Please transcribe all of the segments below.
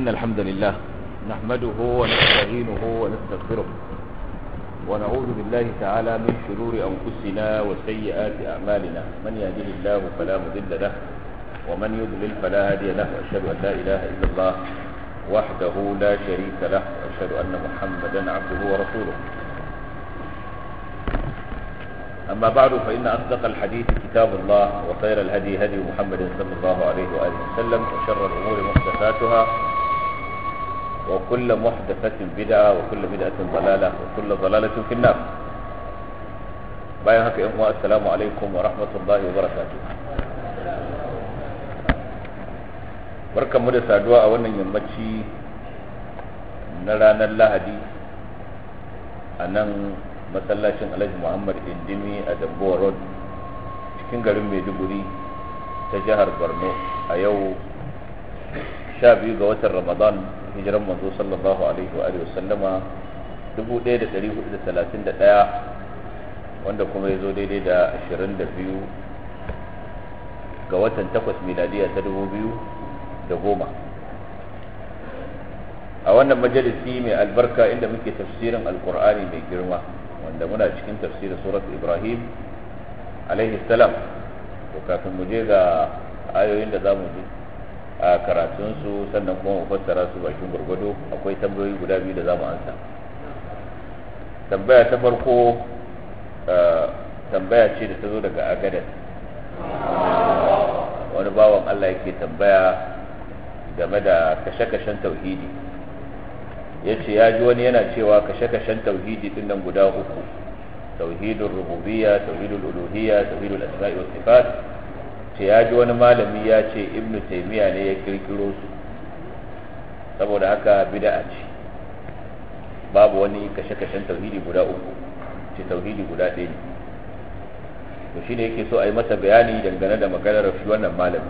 إن الحمد لله نحمده ونستعينه ونستغفره ونعوذ بالله تعالى من شرور أنفسنا وسيئات أعمالنا من يهده الله فلا مضل له ومن يضلل فلا هادي له وأشهد أن لا إله إلا الله وحده لا شريك له وأشهد أن محمدا عبده ورسوله أما بعد فإن أصدق الحديث كتاب الله وخير الهدي هدي محمد صلى الله عليه وآله وسلم وشر الأمور محدثاتها وكل محدثة بدعة وكل بدعة ضلالة وكل ضلالة في النار بايا هكا إخوة السلام عليكم ورحمة الله وبركاته barkan mu da saduwa a wannan yammaci na ranar lahadi a nan masallacin alhaji muhammad indimi a damboa road cikin garin maiduguri ta jihar borno a yau sha biyu ga watan ramadan hijiran manzo sallallahu alaihi wa sallama 1431 wanda kuma ya zo daidai da 22 ga watan takwas miladiya ta 2000 da goma a wannan majalisi mai albarka inda muke tafsirin alkur'ani mai girma wanda muna cikin tafsirin surat ibrahim alaihi salam to kafin mu je ga ayoyin da za mu ji a karatunsu sannan kuma mu fassara su bakin gwargwado akwai tambayoyi guda biyu da za mu ansa tambaya ta farko tambaya ce da ta zo daga agadas wani bawan allah yake tambaya game da kashe-kashen tauhidi ya ce ya ji wani yana cewa kashe-kashen tauhidi din nan guda uku tauhidul rububiyya tauhidul uluhiyya tauhidul asma'i was sifat ce ya ji wani malami ya ce ibnu taymiya ne ya kirkiro su saboda haka bid'a ce babu wani kashe-kashen tauhidi guda uku ce tauhidi guda ɗaya ne to shine yake so a yi masa bayani dangane da maganar shi wannan malami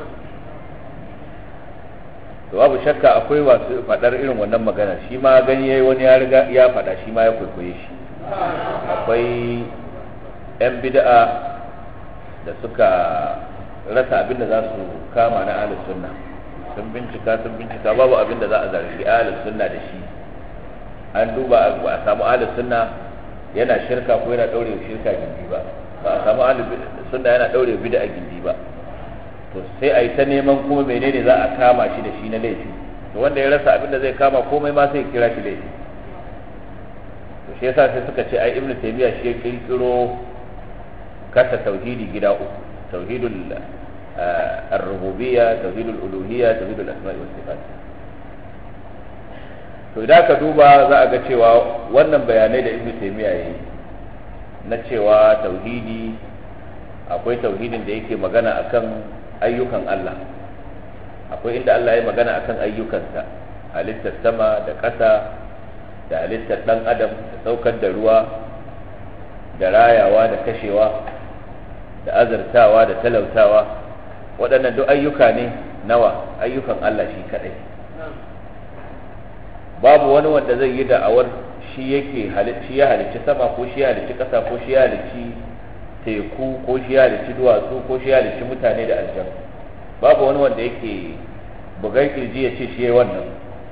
to babu shakka akwai wasu faɗar irin wannan magana shi ma gani yayi wani ya riga ya faɗa shi ma ya kwaikwaye shi akwai 'yan bid'a da suka rasa abin da za su kama na ahlus sunna sun bincika sun bincika babu abin da za a zargi ahlus sunna da shi an duba a samu ahlus sunna yana shirka ko yana daure shirka gindi ba ba a samu ahlus sunna yana daure bid'a gindi ba to sai a yi ta neman kuma menene za a kama shi da shi na laifi to wanda ya rasa abin da zai kama komai ma sai kira shi laifi to shi yasa sai suka ce ai ibnu taymiya shi ya kirkiro kasa tauhidi gida uku tauhidul ar-rububiyya tauhidul uluhiyya tauhidul asma'i was sifat to idan ka duba za a ga cewa wannan bayanai da ibnu taymiya yayi na cewa tauhidi akwai tauhidin da yake magana akan ayyukan Allah akwai inda Allah ya magana akan ayyukansa halittar sama da ƙasa da halittar ɗan adam da saukar da ruwa da rayawa da kashewa da azartawa da talautawa waɗannan duk ayyuka ne nawa ayyukan Allah shi kaɗai babu wani wanda zai yi da'awar shi yake shi ya halicci sama ko shi ya halicci ƙasa ko shi ya halicci teku ko shi ya halicci duwatsu ko shi ya halicci mutane da aljan babu wani wanda yake bugar kirji ya ce shi ya wannan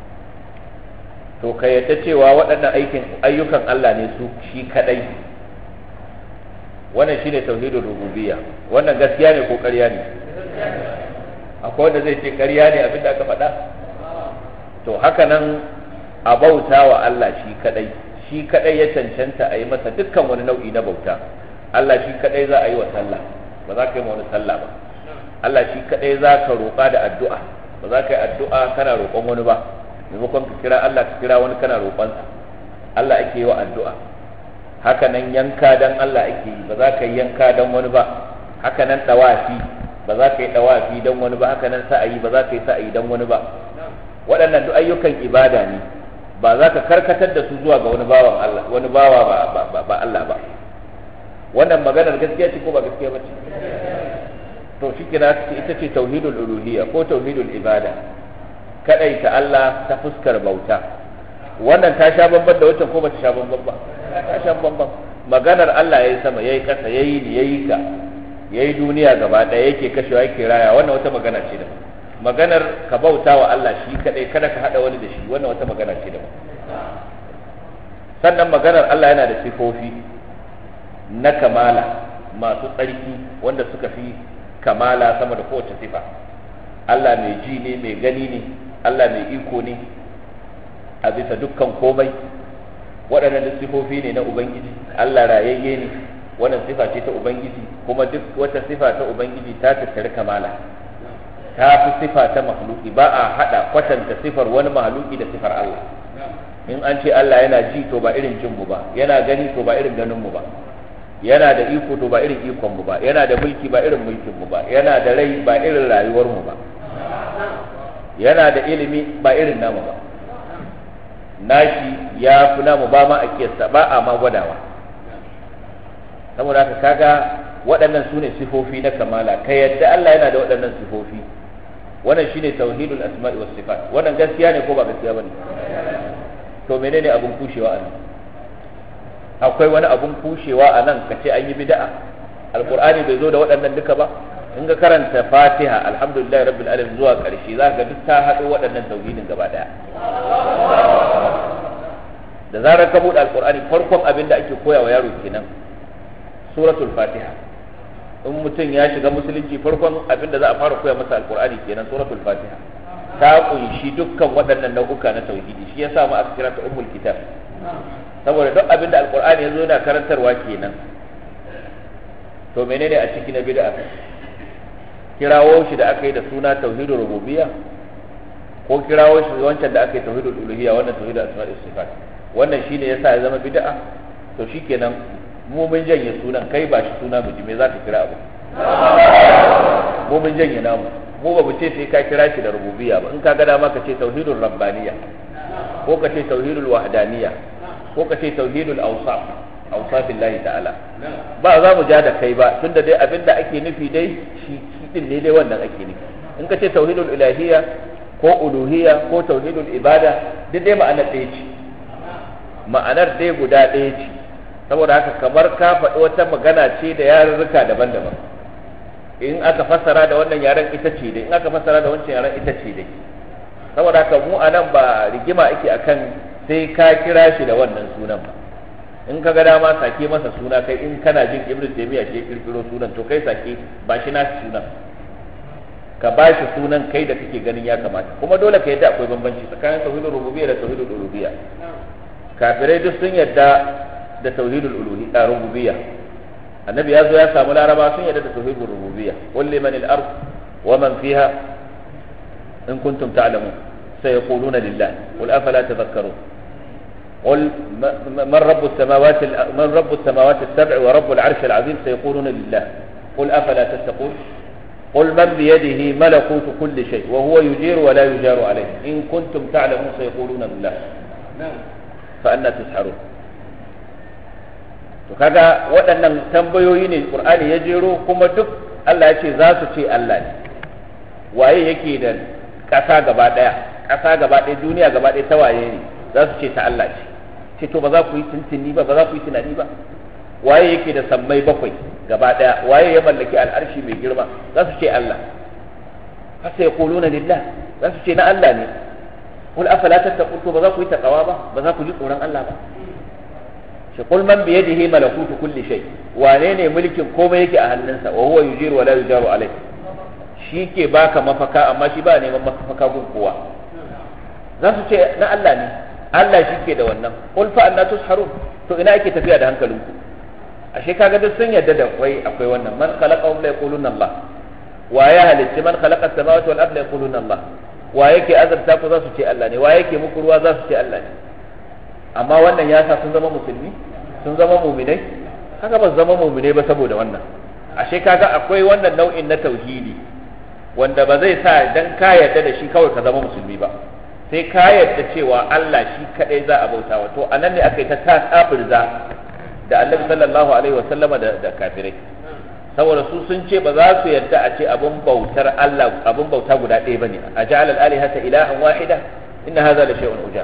to ka yadda cewa waɗannan aikin ayyukan Allah ne su shi kadai wannan shine tauhidul rububiyya wannan gaskiya ne ko ƙarya ne akwai wanda zai ce ƙarya ne abin da aka faɗa to haka nan a bauta wa Allah shi kadai shi kadai ya cancanta a yi masa dukkan wani nau'i na bauta Allah shi kadai za a yi wa sallah ba za ka yi wani sallah ba Allah shi kadai za ka roƙa da addu'a ba za ka yi addu'a kana roƙon wani ba maimakon ka kira Allah ka kira wani kana roƙonsa Allah ake yi wa addu'a haka nan yanka dan Allah ake yi ba za ka yi yanka dan wani ba haka nan dawafi ba za ka yi dawafi dan wani ba haka nan sa'ayi ba za ka yi sa'ayi dan wani ba waɗannan duk ayyukan ibada ne ba za ka karkatar da su zuwa ga wani bawan Allah wani bawa ba ba Allah ba wannan maganar gaskiya ce ko ba gaskiya ba ce to shi kira ita ce tauhidul uluhiyya ko tauhidul ibada kadai ta Allah ta fuskar bauta wannan ta sha bamban da wancan ko ba ta sha bamban ba ta sha bamban maganar Allah yayi sama yayi kasa yayi ni yayi ka yayi duniya gaba daya yake kashewa yake raya wannan wata magana ce da maganar ka bauta wa Allah shi kadai kada ka hada wani da shi wannan wata magana ce daban sannan maganar Allah yana da sifofi na kamala masu tsarki wanda suka fi kamala sama da kowace sifa Allah mai ji ne mai gani ne Allah mai iko ne a bisa dukkan komai waɗannan duk sifofi ne na ubangiji Allah rayayye ne wannan sifa ce ta ubangiji kuma duk wata sifa ta ubangiji ta tattari kamala ta fi sifa ta makhluki ba a hada kwatanta sifar wani mahaluki da sifar Allah in an ce Allah yana ji to ba irin jin mu ba yana gani to ba irin ganin mu ba yana da iko to ba irin ikon mu ba yana da mulki ba irin mulkin mu ba yana da rai ba irin rayuwar mu ba yana da ilimi ba irin namu ba nashi ya fi namu ba ma a kiyasta ba a ma gwadawa saboda haka kaga waɗannan su ne sifofi na kamala ka yadda Allah yana da waɗannan sifofi wannan shine tauhidul asma'i was sifat wannan gaskiya ne ko ba gaskiya bane to menene abun kushewa a nan akwai wani abun kushewa a nan ka ce an yi bid'a alqur'ani bai zo da waɗannan duka ba in ga karanta fatiha alhamdulillah rabbil alamin zuwa ƙarshe za ka duk ta haɗo waɗannan tauhidin gaba ɗaya da zarar ka buɗe alqur'ani farkon abin da ake koya wa yaro kenan suratul fatiha in mutum ya shiga musulunci farkon abin da za a fara koya masa alqur'ani kenan suratul fatiha ta kunshi dukkan waɗannan nau'uka na tauhidi shi yasa mu aka kira ta ummul kitab saboda duk abin da alqur'ani yazo yana karantarwa kenan to menene a ciki na bid'a kirawo shi da aka yi da suna tauhidul rububiyya ko kirawo shi wancan da aka yi tauhidul uluhiyya wannan tauhidul asma'i sifat wannan shine yasa ya zama bid'a to shikenan mu mun janye sunan kai ba shi suna mu ji me zaka kira abu mu mun janye namu mu ba mu ce sai ka kira shi da rububiyya ba in ka ga dama ka ce tauhidul rabbaniyya ko ka ce tauhidul wahdaniyya ko ka ce tauhidul awsaf awsafillahi ta'ala ba za mu ja da kai ba tunda dai abinda ake nufi dai shi din ne dai wannan ake nufi in ka ce tauhidul ilahiyya ko uluhiyya ko tauhidul ibada duk dai ma'anar ɗaya ce ma'anar dai guda ɗaya ce saboda haka kamar ka faɗi wata magana ce da yarurruka daban-daban in aka fassara da wannan yaren ita ce dai in aka fassara da wancan yaren ita ce dai saboda haka mu anan ba rigima ake akan sai ka kira shi da wannan sunan ba in ka ga dama sake masa suna kai in kana jin ibnu taymiya ke kirkiro sunan to kai sake ba shi nashi sunan ka ba shi sunan kai da kake ganin ya kamata kuma dole ka yadda akwai bambanci tsakanin tauhidul rububiyya da tauhidul uluhiyya kafirai duk sun yadda da tauhidul uluhiyya rububiyya annabi ya zo ya samu laraba sun yadda da tauhidul rububiyya qul liman al-ard wa man fiha in kuntum ta'lamun sayaquluna lillah qul afala tadhakkarun قل من رب السماوات من رب السماوات السبع ورب العرش العظيم سيقولون لله قل افلا تتقون قل من بيده ملكوت كل شيء وهو يجير ولا يجار عليه ان كنتم تعلمون سيقولون لله فأنا تسحرون to kaga waɗannan tambayoyi ne qur'ani ya jero kuma duk Allah ya ce za su ce Allah ne waye yake da ƙasa gaba ɗaya ƙasa gaba ɗaya duniya gaba ɗaya ta waye ne za su ce ta Allah ce ce to ba za ku yi tuntuni ba ba za ku yi tunani ba waye yake da sammai bakwai gaba ɗaya waye ya mallaki al'arshi mai girma za su ce Allah hasa ya kuluna lillah za su ce na Allah ne kul afala tattaqun to ba za ku yi takawa ba ba za ku ji tsoron Allah ba shi kul man bi yadihi malakutu kulli shay wane ne mulkin komai yake a hannunsa wa huwa yujiru wa la yujaru alayh shi ke baka mafaka amma shi ba neman mafaka gun kowa za su ce na Allah ne Allah shi ke da wannan qul fa anna tusharun to ina ake tafiya da hankalinku ashe kaga duk sun yarda da akwai akwai wannan man khalaqahum la yaquluna Allah wa ya halitta man khalaqa as-samawati wal arda yaquluna Allah wa yake azabta ku za su ce Allah ne wa yake muku ruwa za su ce Allah ne amma wannan ya sa sun zama musulmi sun zama muminai haka ba zama muminai ba saboda wannan ashe kaga akwai wannan nau'in na tauhidi wanda ba zai sa dan ka yarda da shi kawai ka zama musulmi ba sai ka yarda cewa Allah shi kadai za a bautawa to anan ne aka yi ta tasabirza da Annabi sallallahu alaihi wa sallama da, da kafirai saboda su sun ce ba za su yarda a ce abun bautar Allah abun bauta guda ɗaya bane a ja'ala al-alihata ilahan wahida inna hadha la shay'un ujab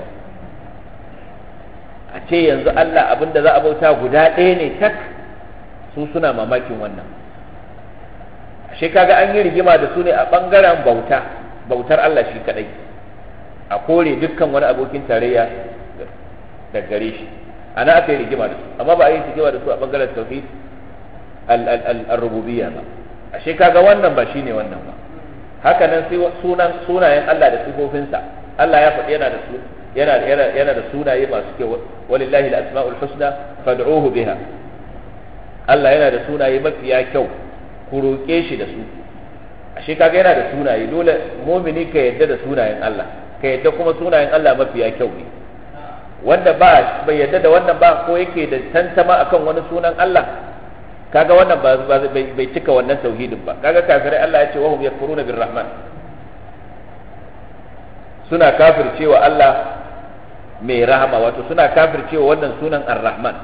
a ce yanzu Allah abin da za a bauta guda ɗaya ne tak su suna mamakin wannan ashe kaga an yi rigima da su ne a ɓangaren bauta bautar Allah shi kadai a kore dukkan wani abokin tarayya da gare shi ana aka yi rigima da su amma ba a yi rigima da su a bangaren tauhid al-rububiyya ba ashe kaga wannan ba shine wannan ba haka nan sai sunan sunayen Allah da sifofinsa Allah ya faɗi yana da su yana yana yana da sunaye masu kyau walillahi al-asma'ul husna fad'uhu biha Allah yana da sunaye mafiya kyau ku roƙe shi da su ashe kaga yana da sunaye dole mumini ka yadda da sunayen Allah ka yadda kuma sunayen Allah mafiya kyau ne wanda ba bai yadda da wannan ba ko yake da tantama akan wani sunan Allah kaga wannan ba bai cika wannan tauhidin ba kaga kafirai Allah ya ce wahum yakfuruna birrahman suna kafircewa Allah mai rahama wato suna kafircewa wannan sunan ar-rahman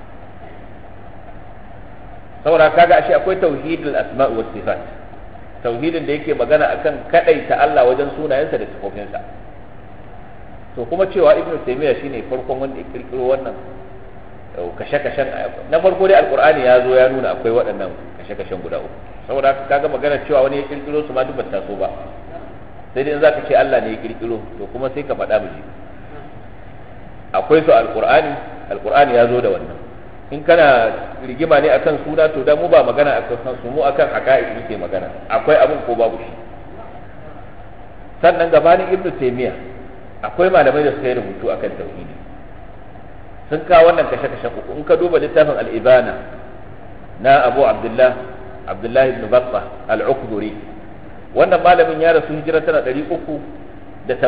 saboda kaga ashe akwai tauhidul asma' was sifat tauhidin da yake magana akan kadaita Allah wajen sunayensa da sifofinsa to kuma cewa ibnu taymiya shine farkon wanda ya kirkiro wannan kashe-kashen na farko dai alkur'ani ya zo ya nuna akwai waɗannan kashe-kashen guda uku saboda haka kaga magana cewa wani ya kirkiro su ma duk bata so ba sai dai in zaka ce Allah ne ya kirkiro to kuma sai ka faɗa miji akwai su alkur'ani alkur'ani ya zo da wannan in kana rigima ne akan suna to da mu ba magana akan su mu akan haqa'iq muke magana akwai abin ko babu shi sannan gabanin ibnu taymiya akwai malamai da suka yi rubutu akan tauhidi sun kawo wannan kashe-kashen uku in ka duba littafin al'ibana na abu abdullah abdullahi ibn babba al-ukduri wannan malamin ya rasu hijira tana 387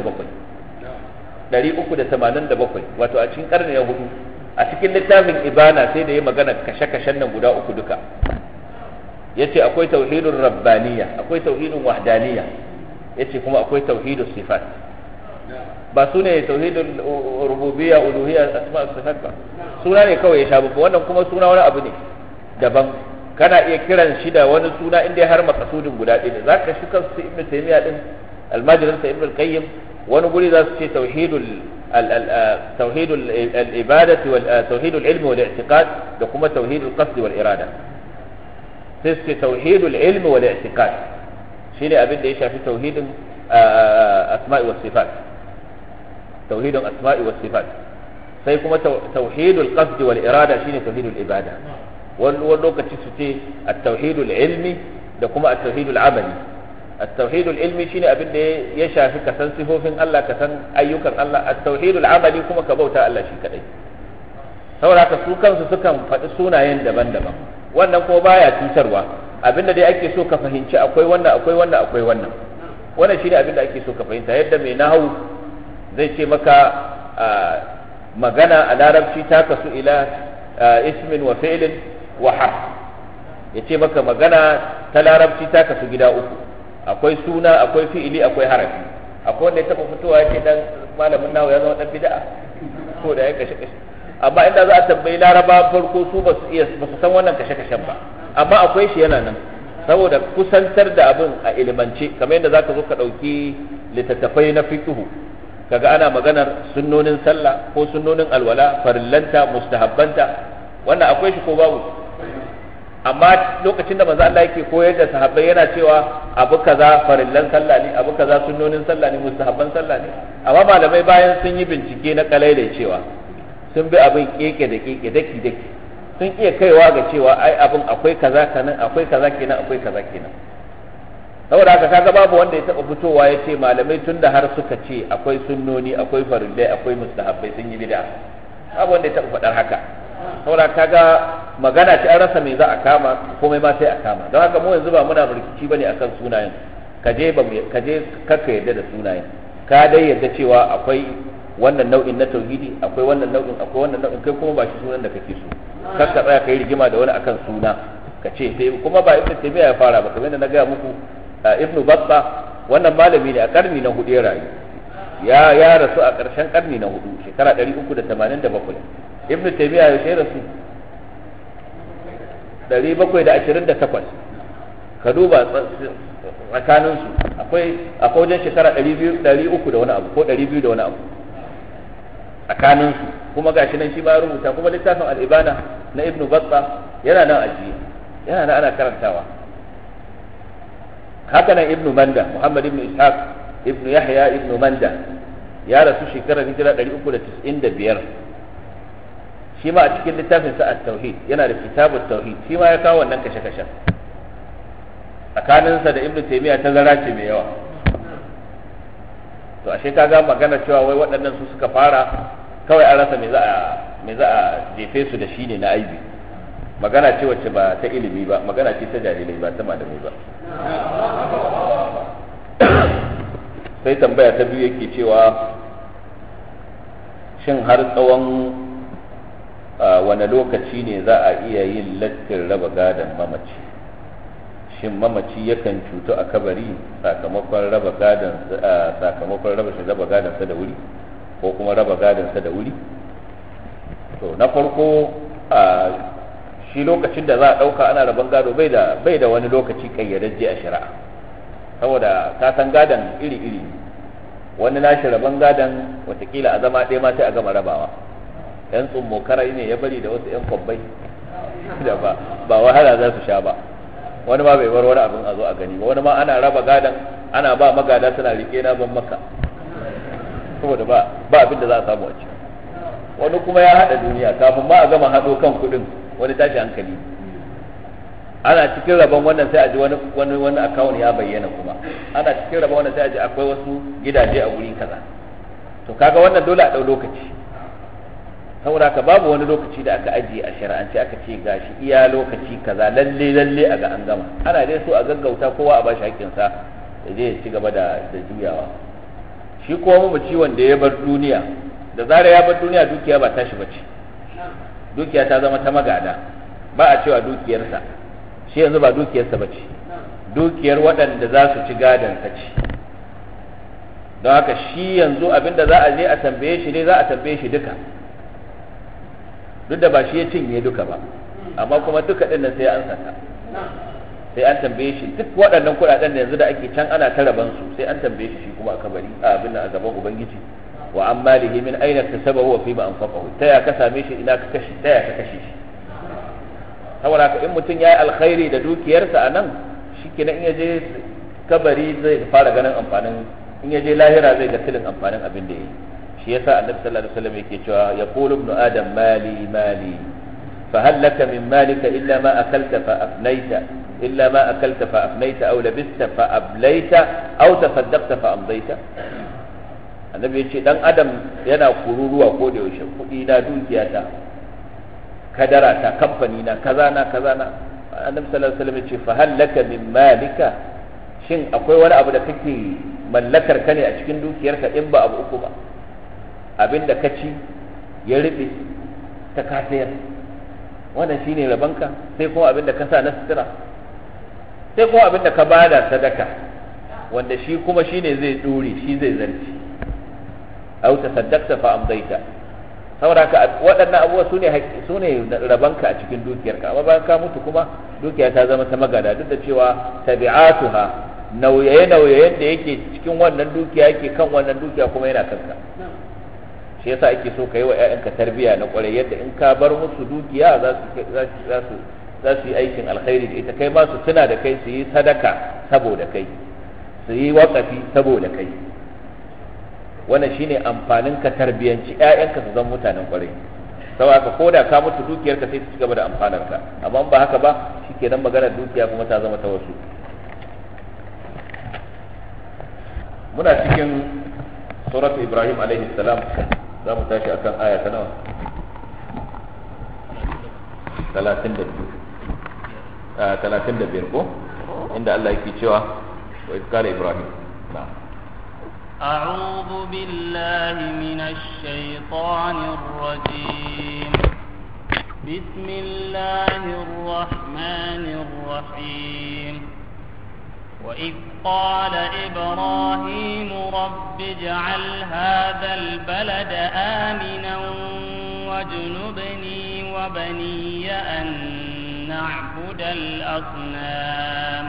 387 wato a cikin karni na hudu a cikin littafin ibana sai da ya magana kashe-kashen nan guda uku duka yace akwai tauhidun rabbaniya akwai tauhidun wahdaniya yace kuma akwai tauhidun sifat ba su ne tauhidul rububiyya uluhiyya asma sifat ba suna ne kawai ya sha babba wannan kuma suna wani abu ne daban kana iya kiran shi da wani suna inda har makasudin guda ɗaya za ka shi kansu ibn taymiya din almajirin sa ibn qayyim wani guri za su ce tauhidul tauhidul ibadati wal tauhidul ilmi wal i'tiqad da kuma tauhidul qasd wal irada sai su ce tauhidul ilmi wal i'tiqad shine abin da ya shafi tauhidin asma'i was sifat tauhidul asma'i was sifat sai kuma tauhidul qasd wal irada shine tauhidul ibada wani lokaci su ce at-tauhidul ilmi da kuma at-tauhidul amali at-tauhidul ilmi shine abin da ya shafi ka san sifofin Allah ka san ayyukan Allah at-tauhidul amali kuma ka bauta Allah shi kadai saboda ka su kansu sukan faɗi sunayen daban-daban wannan ko baya cutarwa abinda dai ake so ka fahimci akwai wannan akwai wannan akwai wannan wannan shine abin da ake so ka fahimta yadda mai nahawu zai ce maka magana a larabci ta kasu ila ismin wa fi'lin wa harf ya ce maka magana ta larabci ta kasu gida uku akwai suna akwai fi'ili akwai harafi akwai wanda ya taba fitowa ya ce dan malamin nawa ya zama dan bid'a ko da ya kashe kashe amma inda za a tambayi laraba farko su ba su iya ba su san wannan kashe kashen ba amma akwai shi yana nan saboda kusantar da abin a ilimance kamar yadda zaka zo ka dauki littattafai na fiqhu kaga ana maganar sunnonin sallah ko sunnonin alwala farillanta mustahabbanta wannan akwai shi ko babu amma lokacin da manzo Allah yake koyar da sahabbai yana cewa abu kaza farillan sallah ne abu kaza sunnonin sallah ne mustahabban sallah ne amma malamai bayan sun yi bincike na kalai da cewa sun bi abin keke da keke daki daki sun iya kaiwa ga cewa ai abin akwai kaza kenan akwai kaza kenan akwai kaza kenan saboda haka kaga babu wanda ya taba fitowa ya ce malamai tun da har suka ce akwai sunnoni akwai farillai akwai mustahabbai sun yi bid'a babu wanda ya taba faɗar haka saboda kaga magana ce an rasa me za a kama komai ma sai a kama don haka mu yanzu ba muna rikici bane akan sunayen ka je ba ka je kakka yadda da sunayen ka dai yadda cewa akwai wannan nau'in na tauhidi akwai wannan nau'in akwai wannan nau'in kai kuma ba shi sunan da kake so kakka tsaya kai rigima da wani akan suna ka ce sai kuma ba ibnu taymiya ya fara ba kamar yadda na gaya muku ibnu batta wannan malami ne a karni na hudu ya rayu ya ya rasu a ƙarshen karni na hudu shekara 387 ibnu taymiya ya shayar su 728 ka duba tsakanin su akwai akwai wajen shekara 200 300 da wani abu ko 200 da wani abu tsakanin su kuma gashi nan shi ba rubuta kuma littafin al-ibana na ibnu batta yana nan ajiye yana nan ana karantawa haka nan ibnu manda muhammad ibnu ishaq ibnu yahya ibnu manda ya rasu shekarar hijira 395 shi ma a cikin littafin sa at-tauhid yana da kitabut tauhid shi ma ya kawo wannan kashe-kashen tsakaninsa da ibnu taymiya ta zara ce mai yawa to ashe kaga magana cewa wai waɗannan su suka fara kawai an rasa me za a me za a jefe su da shi ne na aibi magana ce wacce ba ta ilimi ba magana ce ta jahilai ba ta malamai ba sai tambaya ta biyu yake cewa shin har tsawon wane lokaci ne za a iya yin lattin raba gadon mamaci shin mamaci yakan cutu a kabari sakamakon raba gadon sakamakon raba shi raba gadon sa da wuri ko kuma raba gadon sa da wuri to na farko a shi lokacin da za a ɗauka ana raban gado bai da bai da wani lokaci kayyadajje a shari'a saboda ka san gadon iri-iri wani nashi raban gadon watakila a zama ɗaya ma sai a gama rabawa yan tsummo karai ne ya bari da wasu yan kwabbai da ba ba wahala za su sha ba wani ma bai bar wani abin a zo a gani ba wani ma ana raba gadon ana ba magada suna rike na ban maka saboda ba ba abin da za a samu a ciki wani kuma ya hada duniya kafin ma a gama hado kan kudin wani tashi hankali ana cikin rabon wannan sai a ji wani wani wani account ya bayyana kuma ana cikin rabon wannan sai a ji akwai wasu gidaje a wuri kaza to kaga wannan dole a dau lokaci saboda ka babu wani lokaci da aka ajiye a shari'ance aka ce gashi iya lokaci kaza lalle lalle a ga an gama ana dai so a gaggauta kowa a bashi haƙƙinsa ya je ya ci gaba da da juyawa shi kuma mamaci wanda ya bar duniya da zarar ya bar duniya dukiya ba tashi bace dukiya ta zama ta magada ba a cewa dukiyarsa shi yanzu ba dukiyarsa bace dukiyar waɗanda za su ci gadon ta ce don haka shi yanzu abinda za a je a tambaye shi ne za a tambaye shi duka duk da ba shi ya cinye duka ba amma kuma duka ɗin nan sai an saka sai an tambaye shi duk waɗannan kuɗaɗen da yanzu da ake can ana ta raban su sai an tambaye shi shi kuma a kabari a abin a gaban ubangiji wa an malihi min aina kasabahu wa fima anfaqahu ta ya ka same shi ina ka kashi ta ya ka kashe shi saboda haka in mutum yayi alkhairi da dukiyarsa a nan shikenan in ya je kabari zai fara ganin amfanin in ya je lahira zai ga tilin amfanin abin da yayi shi yasa annabi sallallahu alaihi wasallam yake cewa yaqulu ibnu adam mali mali فهل لك من مالك إلا ما أكلت فأفنيت إلا ما أكلت فأفنيت أو لبست فأبليت أو تصدقت فأمضيت annabi ya ce dan adam yana kururuwa ko da yaushe kuɗi na dukiya ta kadara ta kamfani na kaza na kaza na annabi sallallahu alaihi wasallam ya ce fa hallaka min malika shin akwai wani abu da kake mallakar ka ne a cikin dukiyarka in ba abu uku ba abinda ka ci ya riɓe ta kasayar wannan shine rabanka sai kuma abin da ka sa na sutura sai kuma abin da ka bada sadaka wanda shi kuma shine zai dore shi zai zarci au tasaddaqta fa amdaita saboda ka waɗannan abubuwa sune sune rabanka a cikin dukiyarka amma bayan ka mutu kuma dukiya ta zama ta magada duk da cewa tabi'atuha nauyaye nauyayen da yake cikin wannan dukiya yake kan wannan dukiya kuma yana kanka shi yasa ake so ka yi wa 'ya'yanka tarbiyya na kwarai yadda in ka bar musu dukiya za su za su yi aikin alkhairi da ita kai ma su tuna da kai su yi sadaka saboda kai su yi wakafi saboda kai wannan shine amfanin ka tarbiyanci 'ya'yanka su zama mutanen kwarai saboda ka koda ka mutu dukiyar ka sai su ci gaba da amfanar ka amma ba haka ba shikenan maganar dukiya kuma ta zama ta wasu muna cikin suratu ibrahim alaihi salam za mu tashi akan aya ta nawa talatin da biyu talatin da biyar ko inda Allah yake cewa wa iskala ibrahim na أعوذ بالله من الشيطان الرجيم بسم الله الرحمن الرحيم وإذ قال إبراهيم رب اجعل هذا البلد آمنا واجنبني وبني أن نعبد الأصنام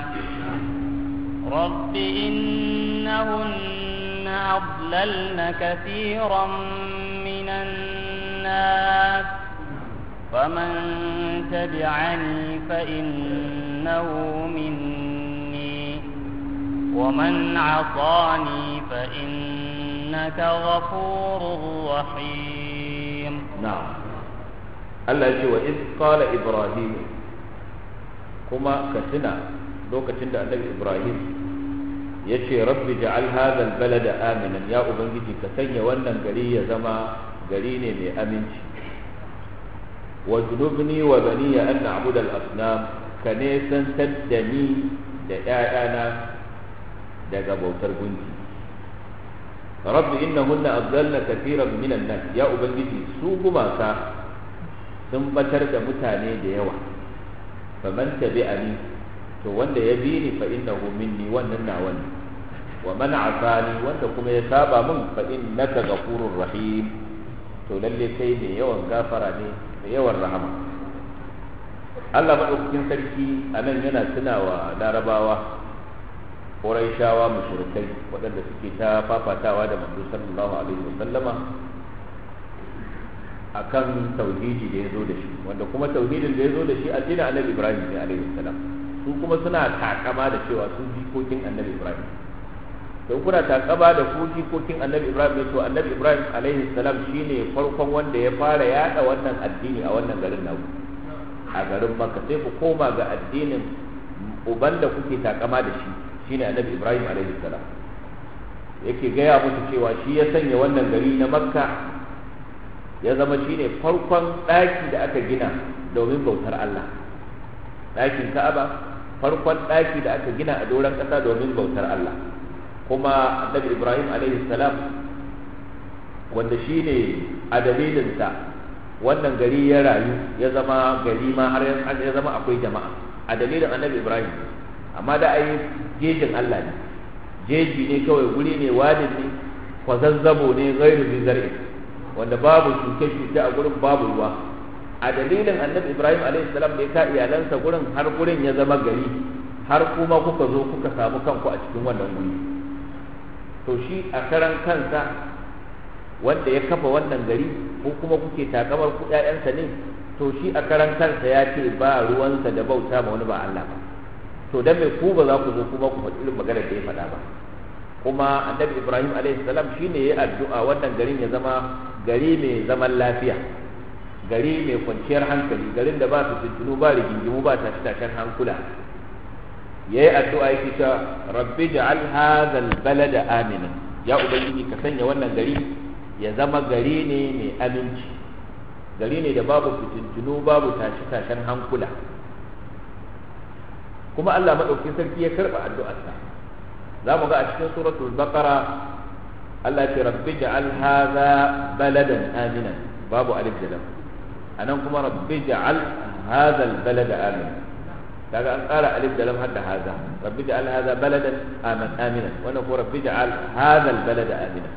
رب إنهن أضللن كثيرا من الناس فمن تبعني فإنه مني ومن عصاني فإنك غفور رحيم نعم الله يقول وإذ قال إبراهيم كما كسنا لوكتين النبي إبراهيم ya ce rabbi ja'al hadha balada aminan ya ubangiji ka sanya wannan gari ya zama gari ne mai aminci wa junubni wa bani an na'budu al-asnam ka ne san da ni da ƴaƴana daga bautar gunki rabbi innahunna adallna kathiran min an-nas ya ubangiji su gumaka sun batar da mutane da yawa faman tabi'ani to wanda ya bi ni fa innahu minni wannan nawa ne wa man asani wanda kuma ya saba min fa innaka ghafurur rahim to lalle kai ne yawan gafara ne da yawan rahama Allah madaukakin sarki anan yana tunawa larabawa Quraishawa mushrikai waɗanda suke ta fafatawa da manzo sallallahu alaihi wasallama akan tauhidi da ya zo da shi wanda kuma tauhidin da ya zo da shi addinin Annabi Ibrahim ne alaihi salam su kuma suna takama da cewa sun jikokin Annabi Ibrahim to kuna takaba da ku jikokin Annabi Ibrahim ne to Annabi Ibrahim alaihi salam shine farkon wanda ya fara yada wannan addini a wannan garin naku a garin Makka sai ku koma ga addinin uban da kuke takama da shi shine Annabi Ibrahim alaihi salam yake gaya musu cewa shi ya sanya wannan gari na Makka ya zama shine farkon ɗaki da aka gina domin bautar Allah ɗakin Ka'aba farkon ɗaki da aka gina a doron ƙasa domin bautar Allah kuma annabi Ibrahim alaihi salam wanda shine a dalilinsa wannan gari ya rayu ya zama gari ma har ya zama akwai jama'a a dalilin annabi Ibrahim amma da ai jejin Allah ne jeji ne kawai guri ne wadin ne kwazazzabo ne gairu bizar'i wanda babu shuke-shuke a gurin babu ruwa a dalilin annabi ibrahim salam da ya ka iyalansa gurin har gurin ya zama gari har kuma kuka zo kuka samu kanku a cikin wannan guri to shi a karan kansa wanda ya kafa wannan gari ko kuma kuke takamar ku ƴaƴansa ne to shi a karan kansa ya ce ba ruwansa da bauta ma wani ba Allah ba to dan me ku ba za ku zo kuma ku faɗi irin maganar da ya faɗa ba kuma annabi ibrahim salam shine ya addu'a wannan garin ya zama gari mai zaman lafiya gari mai kwanciyar hankali garin da ba su tuntunu ba rigingimu ba tashi tashen hankula yayi addu'a yake cewa rabbi ja'al hadha balada aminan ya ubangiji ka sanya wannan gari ya zama gari ne mai aminci gari ne da babu fitintunu babu tashi tashen hankula kuma Allah madaukakin sarki ya karba addu'arsa za mu ga a cikin suratul baqara Allah ce rabbi ja'al hadha baladan aminan babu alif da lam anan kuma rabbi ja'al hadha albalada aminan kaga an ƙara alif da lam hadda hadha rabbi ja'al hadha baladan aman aminan wannan ko rabbi ja'al hadha albalada aminan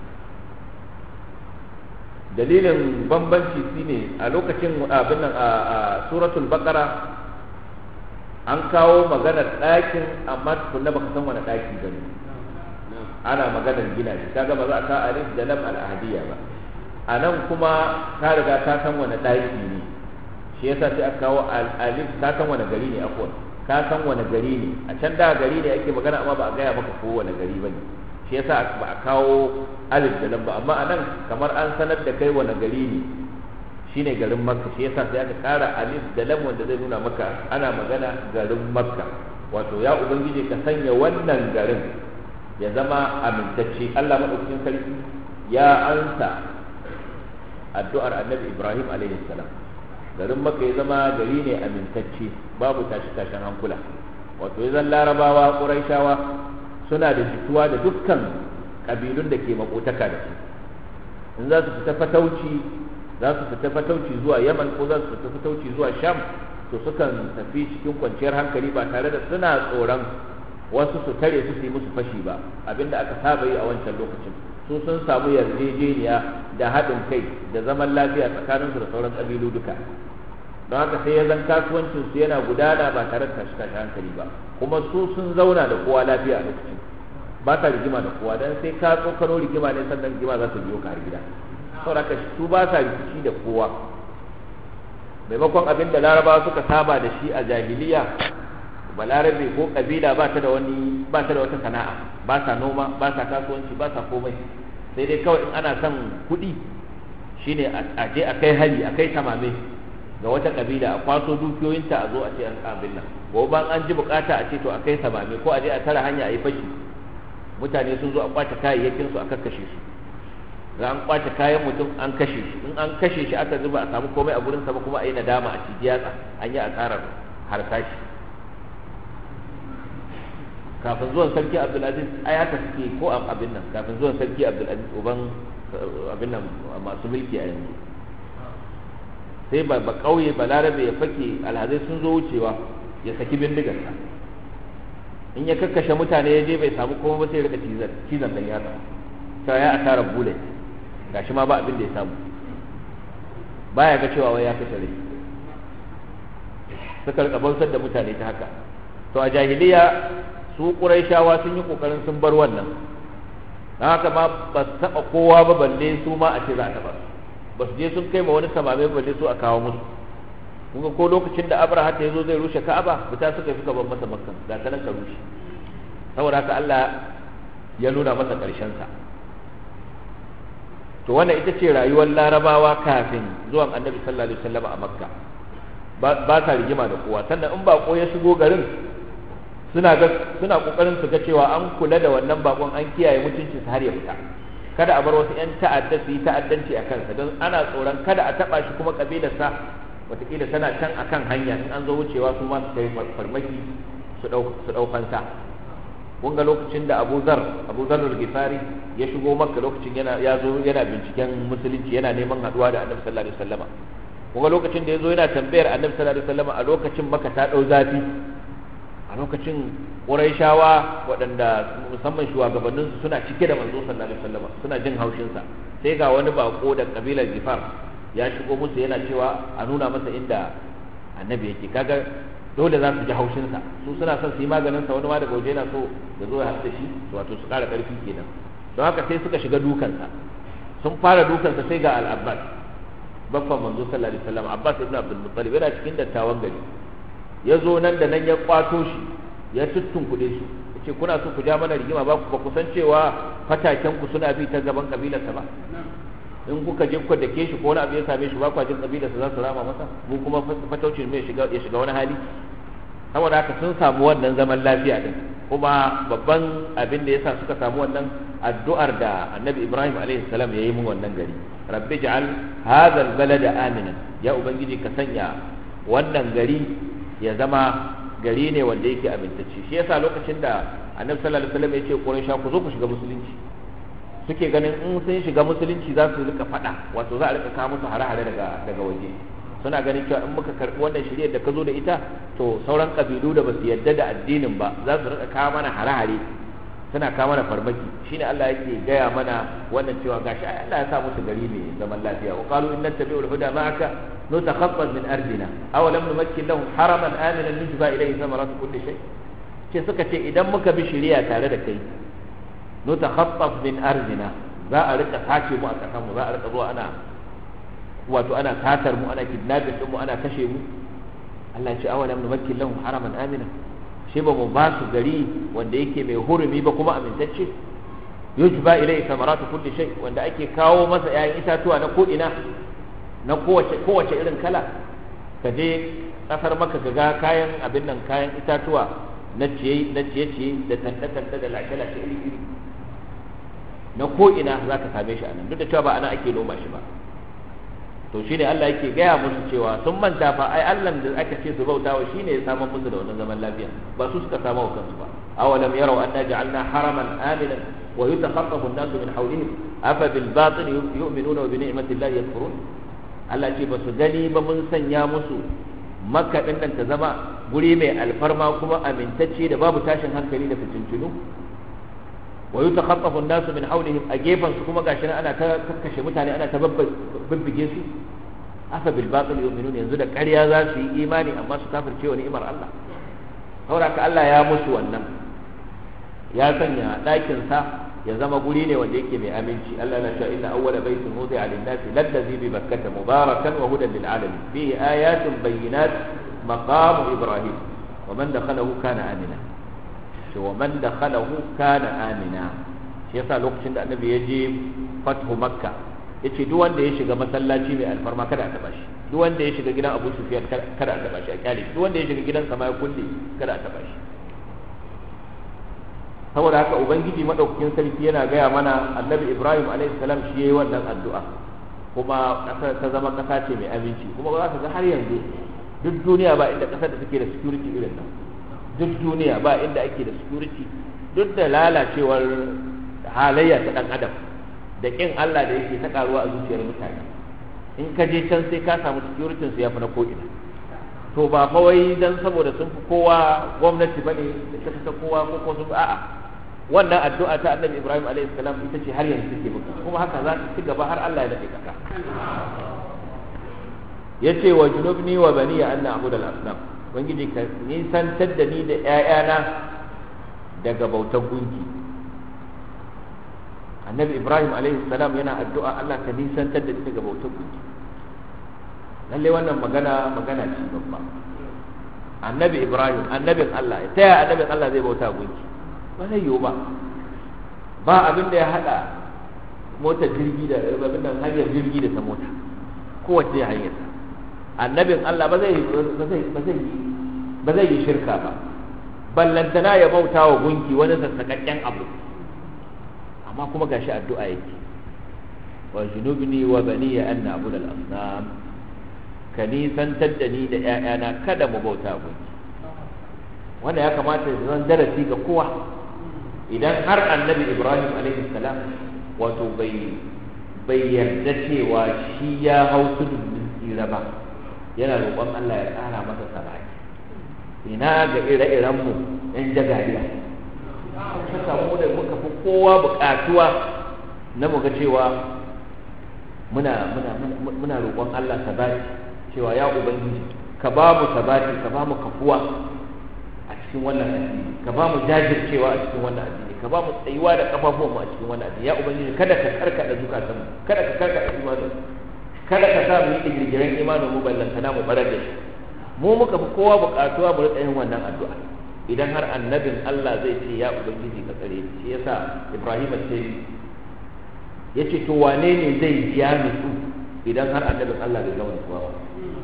dalilin bambanci shine a lokacin abin nan a suratul baqara an kawo maganar ɗakin amma tukunna baka san wani ɗaki bane ana maganar gina shi kaga ba za a ka alif da lam al ahadiyya ba a nan kuma ka riga ka san wani ɗaki ne shi yasa sai aka kawo alif ka san wani gari ne akwai ka san wani gari ne a can da gari ne ake magana amma ba a gaya maka ko wani gari bane shi yasa ba a kawo alif da lam ba amma a nan kamar an sanar da kai wani gari ne shine garin makka shi yasa sai aka kara alif da lam wanda zai nuna maka ana magana garin makka wato ya ubangiji ka sanya wannan garin ya zama amintacce Allah madaukakin sarki ya ansa addu'ar annabi Ibrahim alaihi salam garin makka ya zama gari ne amintacce babu tashi tashin hankula wato ya zan larabawa quraishawa suna da jituwa da dukkan kabilun da ke makotaka da su in za su fita fatauci za su fita fatauci zuwa yaman ko za su fita fatauci zuwa sham to sukan tafi cikin kwanciyar hankali ba tare da suna tsoron wasu su tare su yi musu fashi ba abinda aka saba yi a wancan lokacin su sun samu yarjejeniya da haɗin kai da zaman lafiya tsakaninsu da sauran ƙabilu duka don haka sai ya zan kasuwancin su yana gudana ba tare da tashi tashi hankali ba kuma su sun zauna da kowa lafiya a lokacin ba ka rigima da kowa dan sai ka tsokano rigima ne sannan rigima za ta biyo ka har gida saboda su ba sa rikici da kowa maimakon abin da larabawa suka saba da shi a jahiliya balarabe ko kabila ba ta da wani ba ta da wata sana'a ba sa noma ba sa kasuwanci ba sa komai sai dai kawai in ana son kuɗi shine a je a kai hali a kai tamame ga wata kabila a kwaso dukiyoyinta a zo a ce an abin nan gobe an ji bukata a ce to a kai samame ko a je a tara hanya a yi fashi mutane sun zo a kwace kayayyakin su a kakkashe su ga an kwace kayan mutum an kashe shi in an kashe shi aka zuba a samu komai a gurin sa ba kuma a yi nadama a ciji yatsa an yi asarar harsashi kafin zuwan sarki abdulaziz ai haka suke ko abin nan kafin zuwan sarki abdulaziz uban abin nan masu mulki a yanzu sai ba ba kauye ba larabe ya fake alhazai sun zo wucewa ya saki bindigarsa in ya kakkashe mutane ya je bai samu komai ba sai ya rika cizon cizon dan yatsa cewa ya asara bullet gashi ma ba abin da ya samu baya ga cewa wai ya kashe rai suka rika bautar da mutane ta haka to a jahiliya su ƙuraishawa sun yi ƙoƙarin sun bar wannan don haka ma ba su taɓa kowa ba balle su ma a ce za a taɓa ba su je sun kai ma wani samame balle su a kawo musu kun ko lokacin da abraha ta zo zai rushe ka'aba fita suka fi gaban masa makka ga ta nan ka rushe saboda haka Allah ya nuna masa ƙarshen sa to wannan ita ce rayuwar larabawa kafin zuwan annabi sallallahu alaihi wasallam a makka ba sa rigima da kowa sannan in bako ya shigo garin suna ga suna kokarin su ga cewa an kula da wannan bakon an kiyaye mutuncin sa har ya fita kada a bar wasu yan ta'adda su yi ta'addanci a kansa don ana tsoron kada a taba shi kuma kabilarsa wataƙila tana can akan hanya in an zo wucewa su ma su kai farmaki su ɗaukansa kun ga lokacin da Abu Zar Abu Zar al-Ghifari ya shigo Makka lokacin yana ya zo yana binciken musulunci yana neman haduwa da Annabi sallallahu alaihi wasallam kun ga lokacin da ya zo yana tambayar Annabi sallallahu alaihi wasallam a lokacin Makka ta dau zafi a lokacin Qurayshawa waɗanda musamman shugabannin su suna cike da manzo sallallahu alaihi wasallam suna jin haushin sa sai ga wani bako da kabilar Ghifar ya shigo musu yana cewa a nuna masa inda Annabi yake kaga dole za su ji haushinsa su suna son su yi maganinsa wani ma daga waje yana so ya zo ya haɗu da shi wato su ƙara ƙarfi kenan don haka sai suka shiga dukansa sun fara dukansa sai ga al-abbas baffan manzo sallallahu alaihi wasallam abbas ibn abdul muttalib yana cikin dattawan gari ya zo nan da nan ya kwato shi ya tuttunkuɗe su yace kuna so ku ja mana rigima ba ku ba ku san cewa fataken ku suna bi ta gaban kabilarsa ba in kuka je kuka dake shi ko wani abu ya same shi ba kwa jin kabila su za su rama masa mu kuma fataucin mai shiga ya shiga wani hali saboda haka sun samu wannan zaman lafiya din kuma babban abin da yasa suka samu wannan addu'ar da annabi ibrahim alaihi salam ya yi mun wannan gari rabbi ja'al hadha albalada aminan ya ubangiji ka sanya wannan gari ya zama gari ne wanda yake amintacce shi yasa lokacin da annabi sallallahu alaihi wasallam ya ce quraisha ku zo ku shiga musulunci suke ganin in sun shiga musulunci za su rika fada wato za a rika kawo musu hare-hare daga daga waje suna ganin cewa in muka karbi wannan shiriyar da ka zo da ita to sauran kabilu da basu yarda da addinin ba za su rika kawo mana hare-hare suna kawo mana farmaki shine Allah yake gaya mana wannan cewa gashi ai Allah ya sa musu gari mai zaman lafiya wa qalu inna tabi'ul huda ma'aka nutakhaffaz min ardina aw lam numakkin lahum haraman aminan yujba ilayhi thamaratu kulli shay ce suka ce idan muka bi shiriya tare da kai nutakhaffaf min ardina za a rika sace mu a kasan mu za a rika zuwa ana wato ana satar mu ana kidnapping din mu ana kashe mu Allah ya ce awalam numakkin lahum haraman amina shi ba mu ba su gari wanda yake mai hurumi ba kuma amintacce yujba ilai samaratu kulli shay wanda ake kawo masa 'ya'yan itatuwa na ko'ina na kowace kowace irin kala ka je kasar maka ka ga kayan abin nan kayan itatuwa na ciye na ciye ciye da tanda tanda da lashe lashe iri iri na ko'ina za ka same shi a nan duk da cewa ba ana ake noma shi ba to shine Allah yake gaya musu cewa sun manta fa ai Allah da aka ce su bautawa shine ya samu musu da wannan zaman lafiya ba su suka samu kansu ba awalam yarau anna ja'alna haraman aminan wa yatakhaffafu an-nasu min hawlihim afa bil batil yu'minuna wa bi ni'mati Allah yakfurun Allah ce ba su gani ba mun sanya musu makka din nan ta zama guri mai alfarma kuma amintacce da babu tashin hankali da fitintunu wa yutakhaffafu an-nasu min hawlihim a gefen su kuma gashi ana ta kakkashe mutane ana ta bibbige su afa bil batil yu'minun yanzu da ƙarya za su yi imani amma su kafirce wa ni'imar Allah saboda ka Allah ya musu wannan ya sanya ɗakin sa ya zama guri ne wanda yake mai aminci Allah na sha inna awwala baitin wudi'a lin-nasi lallazi bi bakkata mubarakan wa hudan lil alamin fihi ayatun bayyinat maqam ibrahim wa man dakhalahu kana amina ce wa man dakhalahu kana amina shi yasa lokacin da annabi ya je fathu makka yace duk wanda ya shiga masallaci mai alfarma kada a taba shi duk wanda ya shiga gidan Abu Sufyan kada a taba shi a kyale duk wanda ya shiga gidan sama ya kulle kada a taba shi saboda haka ubangiji madaukakin sarki yana gaya mana annabi Ibrahim alaihi salam shi yayi wannan addu'a kuma kasar ta zama kasa ce mai aminci kuma ba za ka ga har yanzu duk duniya ba inda kasar da take da security irin nan duk duniya ba inda ake da security duk da lalacewar halayya ta dan adam da kin Allah da yake ta karuwa a zuciyar mutane in ka je can sai ka samu security su yafi na ko'ina to ba fa wai dan saboda sun fi kowa gwamnati bane da ta kowa ko ko sun a'a wannan addu'a ta Annabi Ibrahim alaihi salam ita ce har yanzu take buka kuma haka za ta ci gaba har Allah ya dade kaka yace wa junubni wa bani an na'budu al-asnam ubangiji ka nisantar da ni da ƴaƴana daga bautar gunki annabi ibrahim alaihi salam yana addu'a allah ka nisantar da ni daga bautar gunki lalle wannan magana magana ce babba annabi ibrahim annabin allah ta yaya annabin allah zai bauta gunki ba zai yiwu ba ba abin da ya hada motar jirgi da abin nan hanyar jirgi da ta mota kowace hanyar annabin allah ba zai ba zai yi shirka ba ballantana ya bauta wa gunki wani sassaƙaƙƙen abu amma kuma gashi addu'a yake wa junubni wa baniya an na'budu al-asnam ka nisantar da ni da ƴaƴana kada mu bauta gunki wanda ya kamata ya zan darasi ga kowa idan har annabi ibrahim alaihi salam wato bai bai yarda cewa shi ya hau tudun tsira ba yana roƙon Allah ya ƙara masa sabaki ina ga ire-irenmu 'yan jagariya ta samu da muka fi kowa buƙatuwa na muga cewa muna muna muna roƙon Allah sabati cewa ya ubangiji ka ba mu sabati ka ba mu kafuwa a cikin wannan addini ka ba mu jajircewa a cikin wannan addini ka ba mu tsayuwa da kafafuwan mu a cikin wannan addini ya ubangiji kada ka karkada zukatan mu kada ka karkada imanin kada ka sa mu yi digirgiren imanin mu ballantana mu barar da shi mu muka fi kowa buƙatuwa mu riƙa yin wannan addu'a idan har annabin Allah zai ce ya ubangiji ka tsare shi yasa Ibrahim ce yace to wane ne zai biya nutsu idan har annabin Allah bai zama nutsuwa ba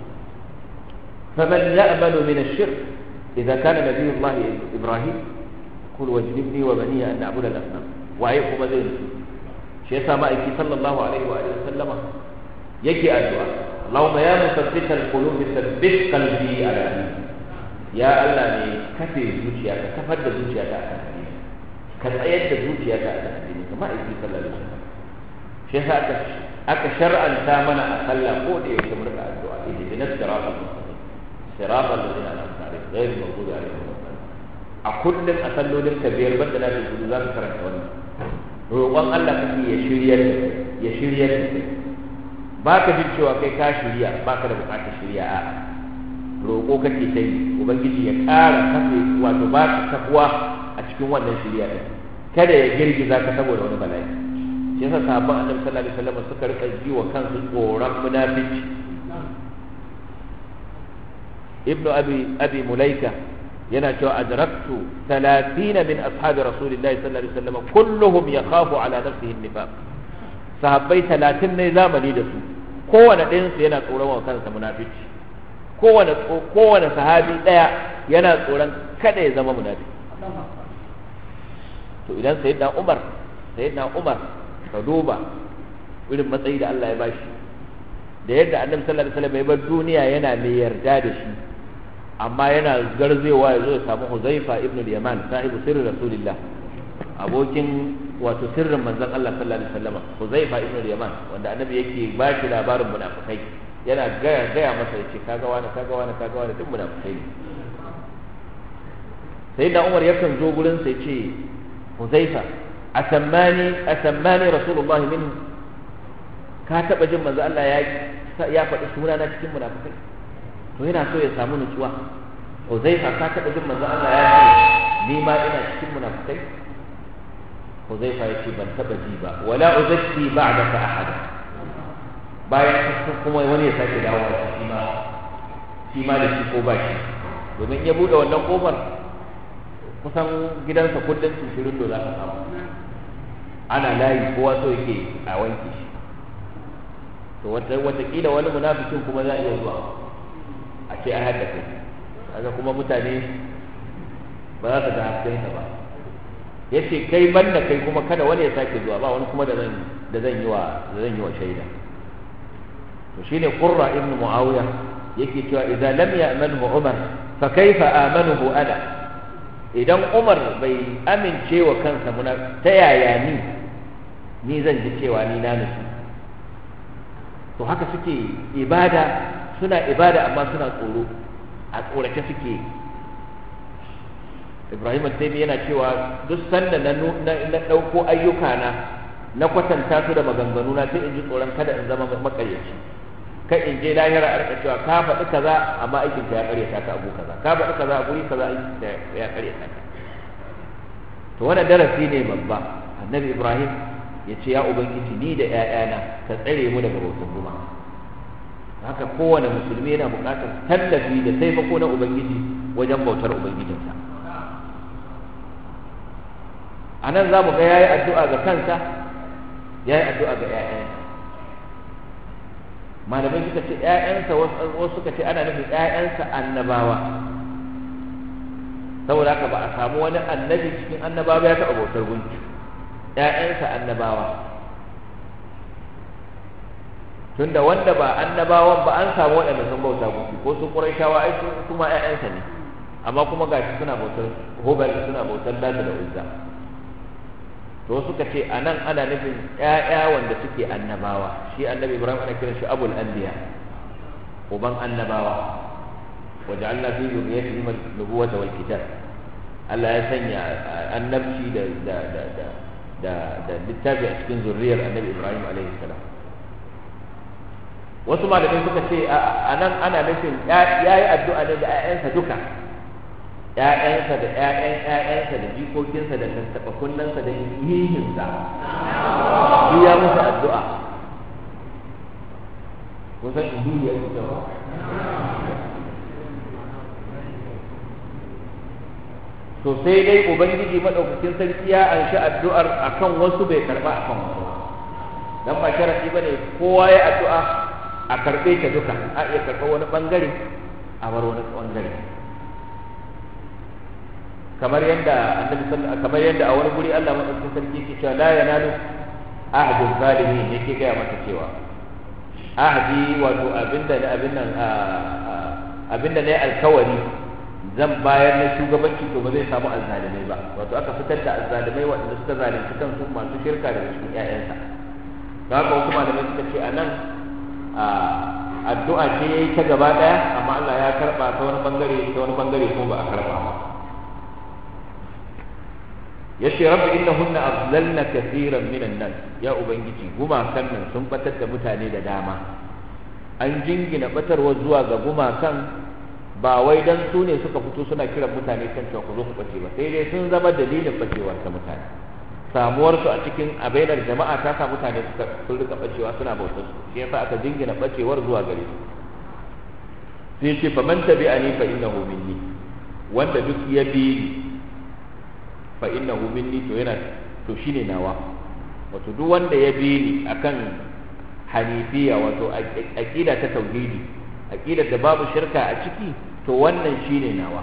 faman ya'malu min ash-shirk idza kana nabiyullah Ibrahim kul wajibni wa bani an na'budu al-asnam waye kuma zai nutsu shi yasa ma'aiki sallallahu alaihi wa sallama yake addu'a اللهم يا مثبت القلوب ثبت قلبي على دينك يا الله ne kafe zuciya ka kafar da zuciya ta akan addini ka tsayar da zuciya ta akan addini kamar aiki sallallahu alaihi wasallam shi yasa aka aka shar'anta mana a sallah ko da yake mu rika addu'a ihdina siratal mustaqim siratal ladzina an'amta alaihim ghayril maghdubi alaihim a kullum a sallolin ka biyar banda na da gudu za ka karanta wannan roƙon Allah kake ya shiryar ya shiryar da kai ba ka jin cewa kai ka shirya ba ka da bukatar shirya a roƙo kake ta yi ubangiji ya ƙara kafe wato ba ka kafuwa a cikin wannan shirya ɗin kada ya girgiza ka saboda wani bala'i shi yasa sahabban annabi sallallahu alaihi wasallam suka rika ji wa kansu tsoron munafici ibnu abi abi mulaika yana cewa adraktu 30 min ashabi rasulillahi sallallahu alaihi wasallam kulluhum yakhafu ala nafsihi an-nifaq sahabbai talatin ne zamani da su kowane ɗayansu yana tsoron wa kansa munafici kowane kowane sahabi ɗaya yana tsoron kada ya zama munafiki to idan sayyidina Umar sayyidina Umar ka duba irin matsayi da Allah ya bashi da yadda annabi sallallahu alaihi wasallam ya bar duniya yana mai yarda da shi amma yana garzewa ya zo ya samu Huzaifa ibn al-Yaman sahibu sirri rasulillah abokin wato sirrin manzon Allah sallallahu alaihi wasallam Huzaifa ibn al-Yaman wanda annabi yake ba shi labarin munafikai yana gaya gaya masa yace kaga wani kaga wani kaga wani duk munafikai ne sai da Umar yakan zo gurin sa yace Huzaifa asammani asammani rasulullahi min ka taba jin manzo Allah ya ya faɗi suna na cikin munafikai to yana so ya samu nutsuwa Huzaifa ka taba jin manzo Allah ya ce ni ma ina cikin munafikai Huzaifa ya ce ban taba ji ba wala uzakki ba'daka ahada bayan kuma wani ya sake dawo shi ma shi ma da shi ko ba shi domin ya bude wannan kofar kusan gidansa kullum shirin da za ka samu ana layi kowa so yake a wanke shi to watakila wani munafikin kuma za a iya zuwa a ce an haɗa kai kaga kuma mutane ba za su ga haskensa ba ya ce kai banda kai kuma kada wani ya sake zuwa ba wani kuma da zan da zan yi wa da zan yi wa shaida to shine qurra ibn muawiya yake cewa idza lam ya'manhu umar fa kaifa amanuhu ana idan umar bai amince wa kansa muna ta yaya ni ni zan ji cewa ni na nufi to haka suke ibada suna ibada amma suna tsoro a tsorace suke ibrahim taimi yana cewa duk sanda na na ɗauko ayyuka na na kwatanta su da maganganu na sai in ji tsoron kada in zama makaryaci kai in je lahira a rika cewa ka faɗi kaza amma aikin ka ya karyata ka abu kaza ka faɗi kaza a guri kaza aikin ka ya karyata ka to wannan darasi ne babba annabi ibrahim ya ce ya ubangiji ni da ƴaƴana ka tsare mu daga bautan guma haka kowane musulmi yana buƙatar tallafi da taimako na ubangiji wajen bautar ubangijinsa a nan za mu ga ya yi addu'a ga kansa ya yi addu'a ga ‘ya'yansa malamai suka ce ‘ya'yansa wasu suka ce ana nufin ‘ya'yansa annabawa saboda haka ba a samu wani annabi cikin annabawa ya taɓa bautar gunki ‘ya'yansa annabawa tunda wanda ba annabawan ba an samu waɗanda sun bauta gunki ko su ƙurayshawa ai kuma ‘ya'yansa ne amma kuma gashi suna bautar hubal suna bautar lata da uzza to suka ce a nan ana nufin ‘ya'ya wanda suke annabawa shi annabi ibrahim ana kiran shi abul anbiya uban annabawa waje allah fi zuriyatihi nubuwata wal kitab Allah ya sanya annabci da da da da da da littafi a cikin zuriyar annabi ibrahim alaihi salam wasu malamai suka ce a nan ana nufin ya yi addu'a ne da ‘ya'yansa duka ‘ya'yansa da ‘ya'yan ‘ya'yansa da jikokinsa da tattaɓa kunnensa da yihinsa shi ya musu addu'a kusan indini ya kusa ba to sai dai ubangiji madaukakin sarki ya anshi addu'ar akan wasu bai karba akan wasu dan ba sharadi bane kowa ya addu'a a karbe ta duka a iya karɓar wani bangare a bar wani bangare kamar yadda annabi kamar yadda a wani guri Allah madaukakin sarki yake cewa la yanalu ahdu zalimin yake gaya mata cewa ahdi wato abinda ne abin nan abinda ne alkawari zan bayar na shugabanci to ba zai samu azzalimai ba wato aka fitar da azzalimai waɗanda suka zalunci kansu masu shirka daga cikin ƴaƴansa to haka wasu malamai suka ce anan addu'a ce yayi ta gaba daya amma Allah ya karba ta wani bangare ta wani bangare ko ba a karba ba yace rabbi innahunna adlalna kaseeran minan nas ya ubangiji gumakan nan sun batar da mutane da dama an jingina batarwa zuwa ga gumakan ba wai dan su ne suka fito suna kiran mutane kan cewa ku zo ku bace ba sai dai sun zama dalilin bacewar ta mutane samuwar su a cikin abainar jama'a ta sa mutane suka sun rika bacewa suna bautar su shi yasa aka jingina bacewar zuwa gare su sai ce fa man tabi'ani fa innahu minni wanda duk ya bi fa innahu minni to yana to shine nawa wato duk wanda ya bi ni akan hanifiya wato aqida ta tauhidi aqidar da babu shirka a ciki to wannan shine nawa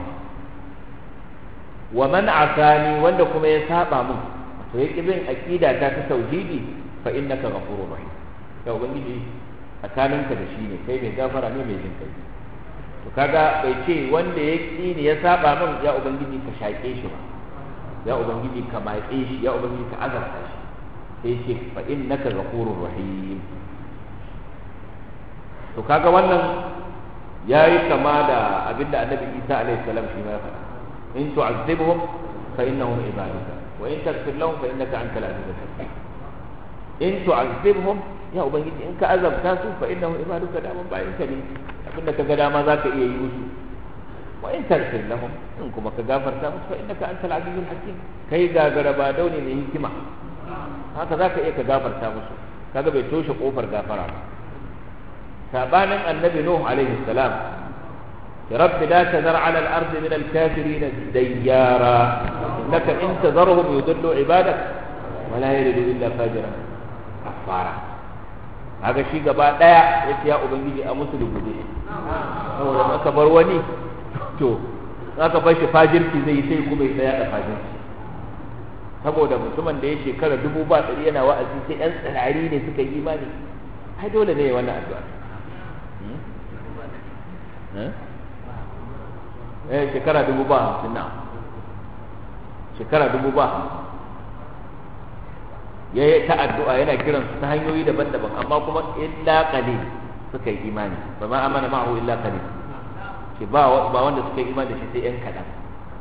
wa man asani wanda kuma ya saba mun to yake bin aqida ta ta tauhidi fa innaka ghafurur rahim ya ubangiji tsakaninka da shi ne kai mai gafara ne mai jin kai to kaga bai ce wanda ya ƙi ni ya saba min ya ubangiji ka shaƙe shi ba ya ubangiji ka matse shi ya ubangiji ka azarta shi sai ce fa innaka ghafurur rahim to kaga wannan yayi kama da abinda annabi Isa alaihi salam shi ma ya faɗa in tu'azzibhum fa innahum ibaduka wa in taghfir lahum fa innaka antal azizul hakim in tu'azzibhum ya ubangiji in ka azabta su fa innahum ibaduka da man bayin ka ne abinda kaga dama zaka iya yi musu wa in taghfir lahum in kuma ka gafarta musu fa innaka antal azizul hakim kai gagara ba daune mai hikima haka zaka iya ka gafarta musu kaga bai toshe kofar gafara ba sabanin annabi nuh alaihi salam رب لا تذر على الأرض من الكافرين ديارا إنك إن تذرهم يضلوا عبادك ولا يلدوا إلا فاجرا كفارا haka shi gaba daya ya ce ya ubangiji a musu rubuce saboda aka bar wani to aka bar shi fajirci zai sai kuma ya tsaya da fajirci saboda mutumin da ya shekara dubu ba ɗari yana wa'azi sai yan tsirari ne suka yi imani ai dole ne wannan addu'a eh shekara dubu ba hamsin na shekara dubu ba hamsin ya yi ta addu'a yana kiran su ta hanyoyi daban-daban amma kuma illa qalil suka yi imani ba ma amana ma'ahu illa qalil ke ba ba wanda suka yi imani da shi sai yan kadan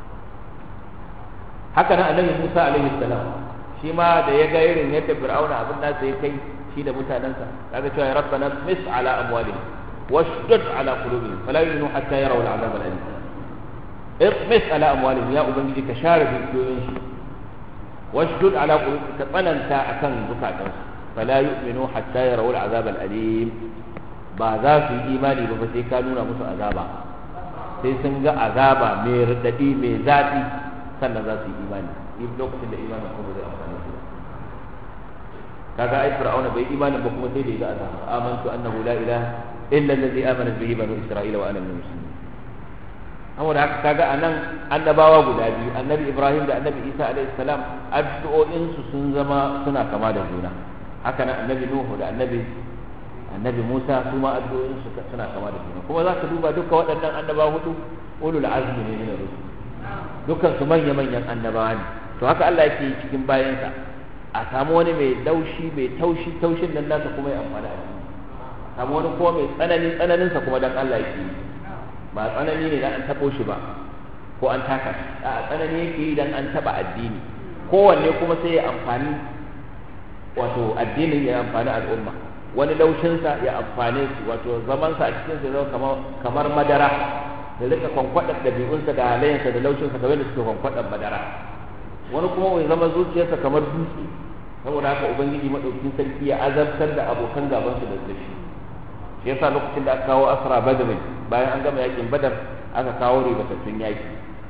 haka nan annabi Musa alaihi salam shi ma da ya ga irin yadda fir'auna abin da sai kai shi da mutanansa kaga cewa ya rabbana mis ala amwalihim washdud ala qulubihim fala yu'minu hatta yarawu al'azab al-alim اطمس على اموالهم يا ubangiji ka share dukiyoyin su washdud ala qulubihim ka tsananta akan zukatan su fala yu'minu hatta yarawu al'azab al-alim ba za su yi imani ba sai ka nuna musu azaba sai sun ga azaba mai radadi mai zafi sannan za su yi imani in lokacin da imanin kuma zai amfani su kaga ai fir'auna bai imanin ba kuma sai da ya ga azaba amantu annahu la ilaha illa allazi amana bihi banu isra'ila wa ana min muslimin saboda haka kaga anan annabawa guda biyu annabi ibrahim da annabi isa alaihi salam addu'o'in su sun zama suna kama da juna haka nan annabi nuhu da annabi annabi musa su ma addu'o'in su suna kama da juna kuma za ka duba duka waɗannan annabawa hudu ulul azmi ne min rusul dukkan su manya manyan annabawa ne to haka Allah yake cikin bayansa a samu wani mai laushi mai taushi taushin nan nasa kuma ya amfana a samu wani kuma mai tsanani tsananin sa kuma dan Allah yake yi ba tsanani ne dan an tabo shi ba ko an taka shi a tsanani yake yi dan an taba addini kowanne kuma sai ya amfani wato addinin ya amfani al'umma wani laushinsa ya amfane su wato zamansa a cikin sa zama kamar madara da rika kwankwadar ɗabi'unsa da halayensa da laushinsa kamar da suke kwankwadar madara wani kuma mai zama zuciyarsa kamar dutse saboda haka ubangiji madaukin sarki ya azabtar da abokan gabansu da shi shi yasa lokacin da aka kawo asra badr bayan an gama yakin badar aka kawo ribatattun yaki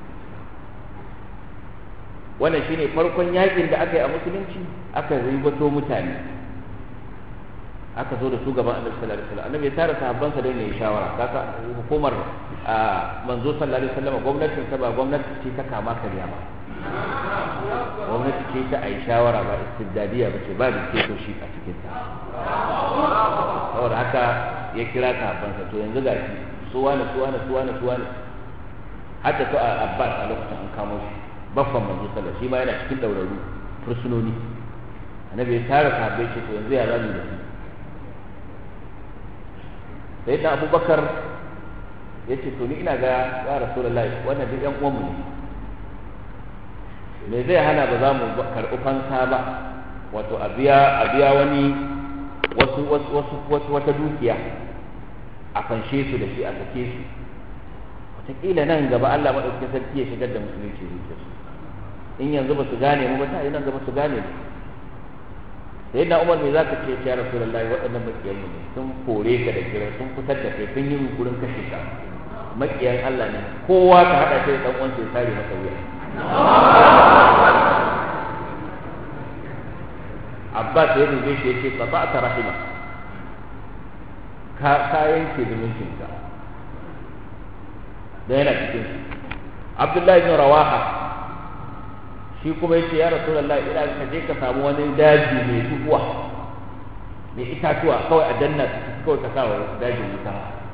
wannan shine farkon yakin da aka yi a musulunci aka ribato mutane aka zo da su gaban annabi sallallahu alaihi wasallam annabi ya tara sahabbansa da ne shawara kaka hukumar manzo sallallahu alaihi wasallam gwamnatin sa ba gwamnati ce ta kama karya ba gwamnati ce ta ayi shawara ba istibdadiya ba ce ba da ke shi a cikin ta saboda haka ya kira sahabbansa to yanzu ga shi su wani su wani su wani su wani hatta to a abbas a lokacin an kamo shi baffan manzo sallallahu shi ma yana cikin dauraru fursunoni annabi ya tara sahabbai ce to yanzu ya zamu da su sai da abubakar ya ce to ni ina ga ya rasulullahi wannan duk yan uwanmu ne me zai hana ba za mu karɓi fansa ba wato a biya wani wasu wasu wata dukiya a fanshe su da shi a sake su wataƙila nan gaba Allah maɗaukakin sarki ya shigar da musulunci zuciyarsu in yanzu ba su gane mu ba ta yi nan gaba su gane mu sai na umar me zaka ce ya rasulullahi waɗannan makiyan mu ne sun kore ka da kira sun fitar da kai sun yi gurin kashe ka makiyan Allah ne kowa ka hada shi da dan uwansa ya sare masa wuya Abbas ya dube shi yace qata'ta rahima ka ka yanke zumuncin ka da yana cikin Abdullahi bin Rawaha shi kuma yace ya rasulullahi ina ka je ka samu wani daji mai duhuwa mai itatuwa kawai a danna kawai ka sawa dajin wuta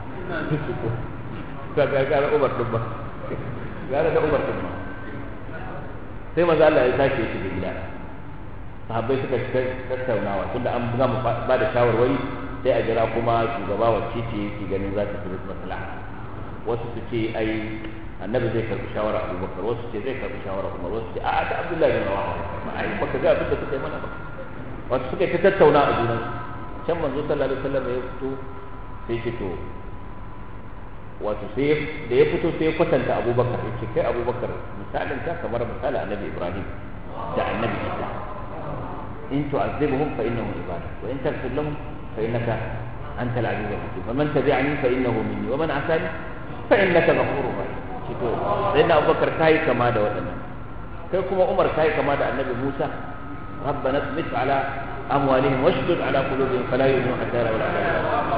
ka ga ga Umar din ba ga da Umar din ba sai manzo Allah ya sake shi da gida sahabbai suka tattaunawa tunda an gama ba da shawarwari sai a jira kuma shugaba wacce ce yake ganin za ta fi maslaha wasu su ce ai annabi zai karbi shawara abubakar wasu ce zai karbi shawara umar wasu ce a'a ta abdullahi bin rawaha ma ai baka ga abin da suka yi mana ba wasu suka ta tattauna a junan can manzo sallallahu alaihi wasallam ya fito sai ce to wato sai da ya fito sai ya kwatanta abubakar ya ce kai abubakar misalin ta kamar misalin annabi ibrahim da annabi isa in tu'azzibuhum fa innahum ibadak wa in taghfir lahum fa innaka anta al-aziz al-hakim faman tabi'ani fa innahu minni wa man asani fa innaka ghafurur rahim shi to sai na abubakar kai kama da waɗannan kai kuma umar kai kama da annabi musa ربنا اطمس على أموالهم واشدد على قلوبهم فلا يؤمنوا حتى يروا العذاب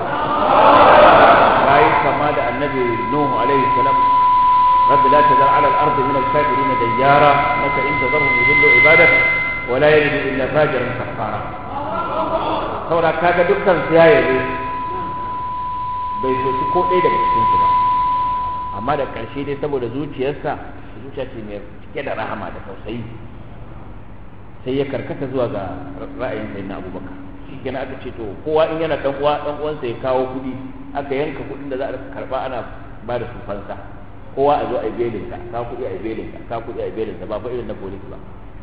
راي كما دعا النبي نوح عليه السلام رب لا تذر على الأرض من الكافرين ديارا إنك إن تذرهم يضلوا عبادك ولا يجد إلا فاجرا كفارا saboda kaga dukkan su ya yabe bai soci ko ɗaya daga cikin su ba amma da ƙarshe dai saboda zuciyarsa zuciya ce mai cike da rahama da tausayi sai ya karkata zuwa ga ra'ayin sayyidina abubakar shi kenan aka ce to kowa in yana dan uwa dan uwansa ya kawo kuɗi aka yanka kuɗin da za a karba ana ba da su fansa kowa a zo a yi belin ka ka kuɗi a yi belin ka ka kuɗi a yi belin ka ba fa irin na polis ba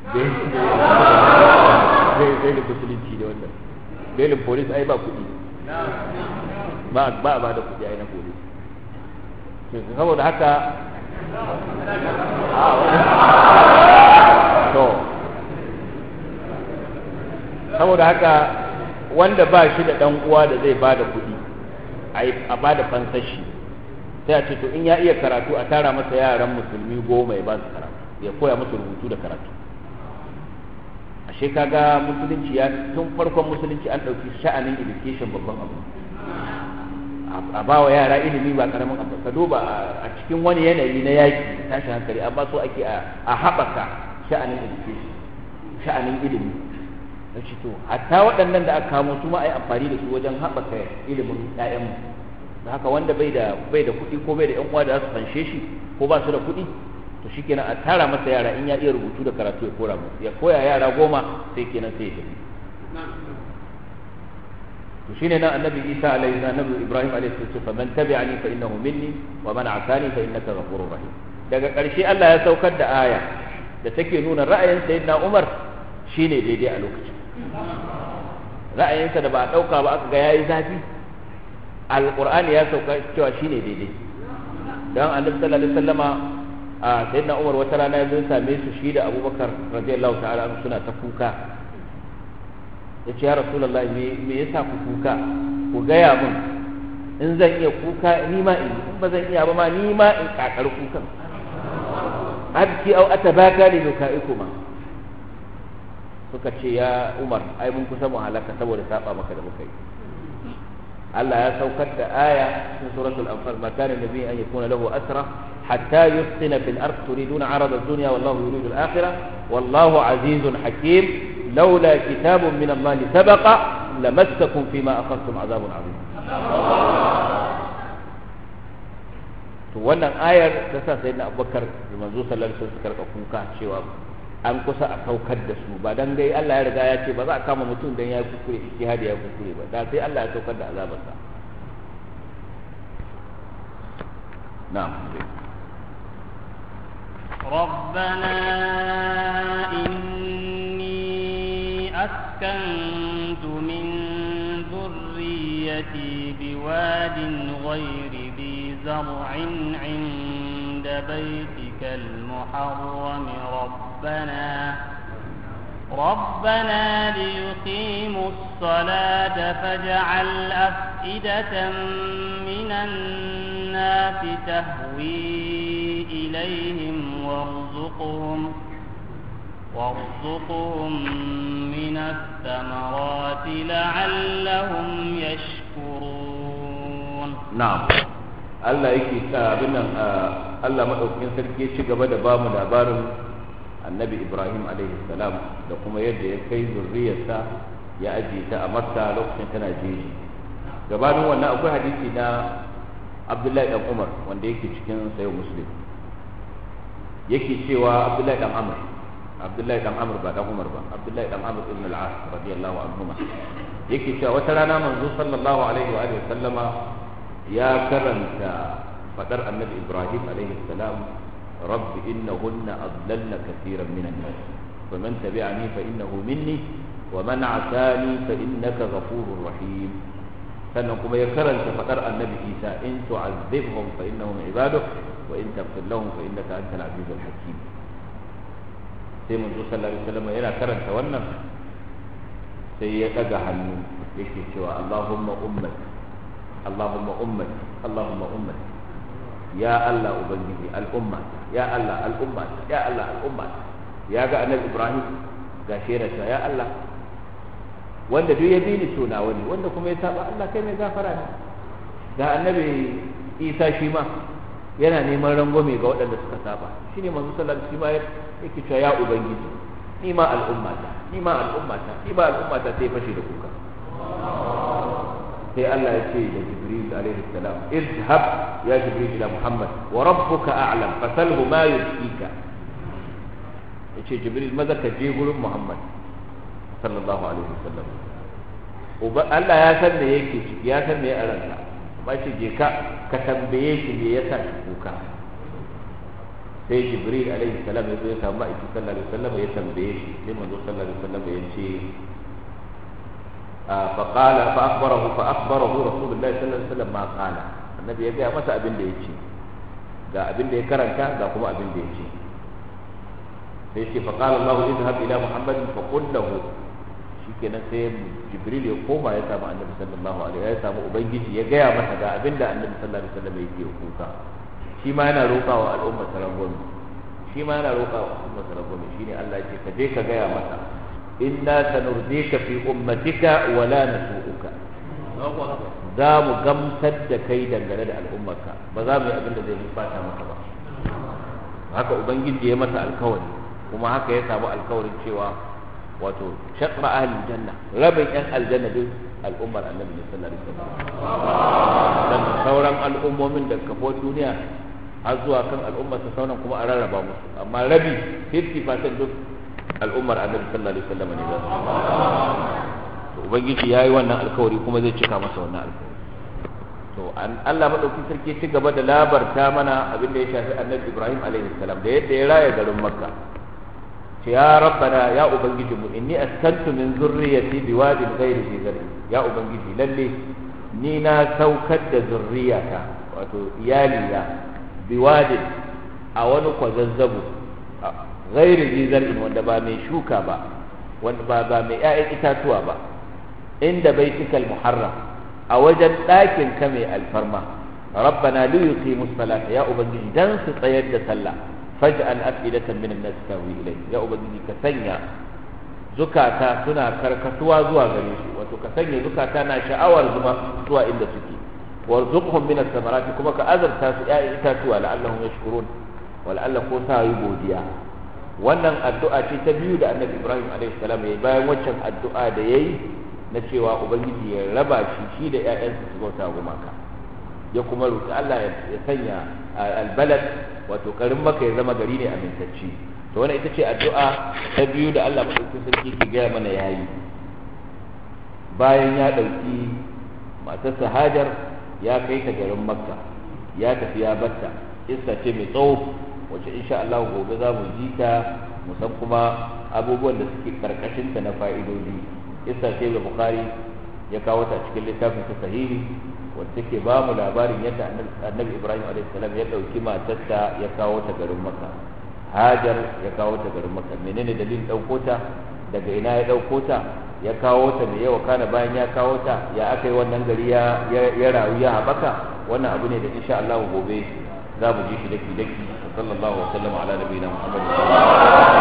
belin musulunci da wannan belin polis ai ba kuɗi ba ba ba da kuɗi ai na polis saboda haka to saboda haka wanda ba shi da dan uwa da zai bada kuɗi a bada fansashi sai a ce to in ya iya karatu a tara masa yaran musulmi goma ya ba su karatu ya koya musu rubutu da karatu ashe kaga musulunci ya tun farkon musulunci an ɗauki sha'anin education babban abu a ba wa yara ilimi ba karamin abu ka duba a cikin wani yanayi na yaki tashin hankali amma so ake a haɓaka sha'anin education sha'anin ilimi na ce to hatta waɗannan da aka kamo su ma a yi amfani da su wajen haɓaka ilimin ƴaƴanmu da haka wanda bai da bai da kuɗi ko bai da ƴan uwa da za su fanshe shi ko ba su da kuɗi to shikenan a tara masa yara in ya iya rubutu da karatu ya kora musu ya koya yara goma sai kenan sai ya tafi to shine nan annabi Isa alaihi annabi Ibrahim alaihi salatu fa man tabi'ani fa innahu minni wa man asani fa innaka ghafurur rahim daga ƙarshe Allah ya saukar da aya da take nuna ra'ayin sayyidina Umar shine daidai a lokacin ra'ayinsa da ba a ɗauka ba aka ga ya yi zafi alƙur'ani ya sauka cewa shi ne daidai don annabi sallallahu alaihi wasallama a sayyidina umar wata rana ya zo same su shi da abubakar radiyallahu ta'ala anhu suna ta kuka ya ce ya rasulullahi me me yasa ku kuka ku gaya min in zan iya kuka ni ma in in ba zan iya ba ma ni ma in kakar kukan abki au atabaka li nukaikuma suka ce ya umar ai mun kusa mu halaka saboda saba maka da muka yi Allah ya saukar da aya cikin suratul anfal ma kana nabi an yakuna lahu asra hatta yusqina fil ard turiduna arada ad-dunya wallahu yuridu al-akhirah wallahu azizun hakim laula kitabun min Allah sabaqa lamassakum fima akhadtum azabun azim to wannan ayar ta sa sayyidina Abubakar da manzo sallallahu alaihi wasallam suka rika kuka cewa an kusa a saukar da su ba dan dai Allah ya riga ya ce ba za a kama mutum dan ya kuskure ijtihadi ya kuskure ba da sai Allah ya saukar da azabarsa na'am ربنا إني أسكنت من ذريتي بواد غير ذي زرع عند بيتك المحرم ربنا ربنا ليقيموا الصلاة فاجعل أفئدة من الناس تهوي إليهم وارزقهم وارزقهم من الثمرات لعلهم يشكرون na'am Allah yake sa abin nan Allah madaukakin sarki ya ci gaba da bamu labarin annabi Ibrahim alaihi salam da kuma yadda ya kai zurriyarsa ya ajiye ta a Makka lokacin tana jeji gabanin wannan akwai hadisi na Abdullahi dan Umar wanda yake cikin sayo Muslim yake cewa Abdullahi dan Amr Abdullahi dan Amr ba dan Umar ba Abdullahi dan Amr ibn al-As radiyallahu anhuma yake cewa wata rana manzo sallallahu alaihi wa alihi sallama ya karanta fadar annabi Ibrahim alaihi salam rabbi innahunna adlalna kathiran minan nas faman tabi'ani fa innahu minni wa man 'asani fa innaka ghafurur rahim sannan kuma ya karanta fadar annabi Isa in tu'azzibhum fa innahum ibaduk wa in taghfir lahum fa innaka antal azizul hakim sai manzo sallallahu alaihi wasallam yana karanta wannan sai ya daga hannu yake cewa Allahumma ummati Allahumma ummati Allahumma ummati ya Allah ubangiji al'umma ya Allah al'umma ya Allah al'umma ya ga annabi Ibrahim ga sherata ya Allah wanda duk ya bi ni to nawa ne wanda kuma ya saba Allah kai mai gafara ne ga annabi Isa shi ma yana neman rangwame ga waɗanda suka saba shine manzo sallallahu alaihi wasallam yake cewa ya ubangiji ni ma al'ummata ni ma al'ummata ni ma al'ummata sai fashe da kuka sai Allah ya ce da Jibril alaihi salam izhab ya Jibril ila Muhammad wa rabbuka a'lam fasalhu ma yushika yace Jibril maza ka je gurin Muhammad sallallahu alaihi wasallam uba Allah ya san me yake ciki ya san me ya ranka ba shi je ka ka tambaye shi me yasa ki kuka sai Jibril alaihi salam ya zo ya samu Ma'aiki sallallahu alaihi wasallam ya tambaye shi sai manzo sallallahu alaihi wasallam ya ce فقال فأخبره فأخبره رسول الله صلى الله عليه وسلم ما قال النبي يجي masa abin da yace ga abin da ya karanta ga kuma abin da yace sai ce faqala Allah idhhab ila Muhammad fa qul lahu shikenan sai Jibril ya koma ya samu Annabi sallallahu alaihi ya samu ubangiji ya gaya masa ga abin da Annabi sallallahu alaihi wasallam yake kuka shi ma yana roƙawa al'umma sarangwami shi ma yana roƙawa al'umma sarangwami shine Allah ya ce ka je ka gaya masa inna sanurdika fi ummatika wa la nasu'uka za mu gamsar da kai dangane da al'ummarka ba za mu yi abin da zai bata maka ba haka ubangiji ya masa alkawari kuma haka ya samu alkawarin cewa wato shaqra ahli janna rabin yan aljanna duk al'ummar annabi sallallahu alaihi wasallam dan sauran al'ummomin da kafo duniya har zuwa kan al'ummar ta sauran kuma a rarraba musu amma rabi 50% duk al'ummar annabi sallallahu alaihi wasallam ne za su to ubangiji yayi wannan alkawari kuma zai cika masa wannan alkawari to an Allah madauki sarki ci gaba da labarta mana abin da ya shafi annabi Ibrahim alaihi salam da yadda ya raya garin Makka ce ya rabbana ya ubangiji mu inni askantu min zurriyati biwadin ghairi zi zar'i ya ubangiji lalle ni na saukar da zurriyata wato iyalina biwadin a wani kwazazzabo ghairi zi zar'in wanda ba mai shuka ba wanda ba ba mai ƴaƴan itatuwa ba inda baitikal muharram a wajen ɗakin ka mai alfarma rabbana li yuqimu salata ya ubangiji dan su tsayar da sallah faj'al afidatan min an-nas tawi ilay ya ubangiji ka sanya zukata suna karkatuwa zuwa gare su wato ka sanya zukata na sha'awar zuma zuwa inda suke warzuqhum min ath-thamarati kuma ka azarta su ƴaƴan itatuwa la'allahum yashkurun wa la'alla ko sa yi godiya wannan addu'a ce ta biyu da annabi ibrahim alaihi salam yayi bayan waccan addu'a da yayi na cewa ubangiji ya raba shi shi da ƴaƴansa su bauta gumaka ya kuma roki Allah ya sanya albalad wato karin maka ya zama gari ne amintacci to wannan ita ce addu'a ta biyu da Allah madaukakin sarki ke gaya mana yayi bayan ya ɗauki matarsa Hajar ya kai ta garin Makka ya tafi ya batta kissa ce mai tsawo wacce insha Allah gobe za mu ji ta mu san kuma abubuwan da suke karkashin ta na fa'idodi kissa ce da Bukhari ya kawo ta cikin littafin sa sahihi wacce take ba mu labarin yadda Annabi Ibrahim alaihi salam ya dauki matarsa ya kawo ta garin Makka Hajar ya kawo ta garin Makka menene dalilin dauko ta daga ina ya dauko ta ya kawo ta mai yawa kana bayan ya kawo ta ya aka yi wannan gari ya ya rayu ya haɓaka wannan abu ne da insha Allah gobe za mu ji shi daki daki sallallahu alaihi wa sallam ala nabiyina Muhammad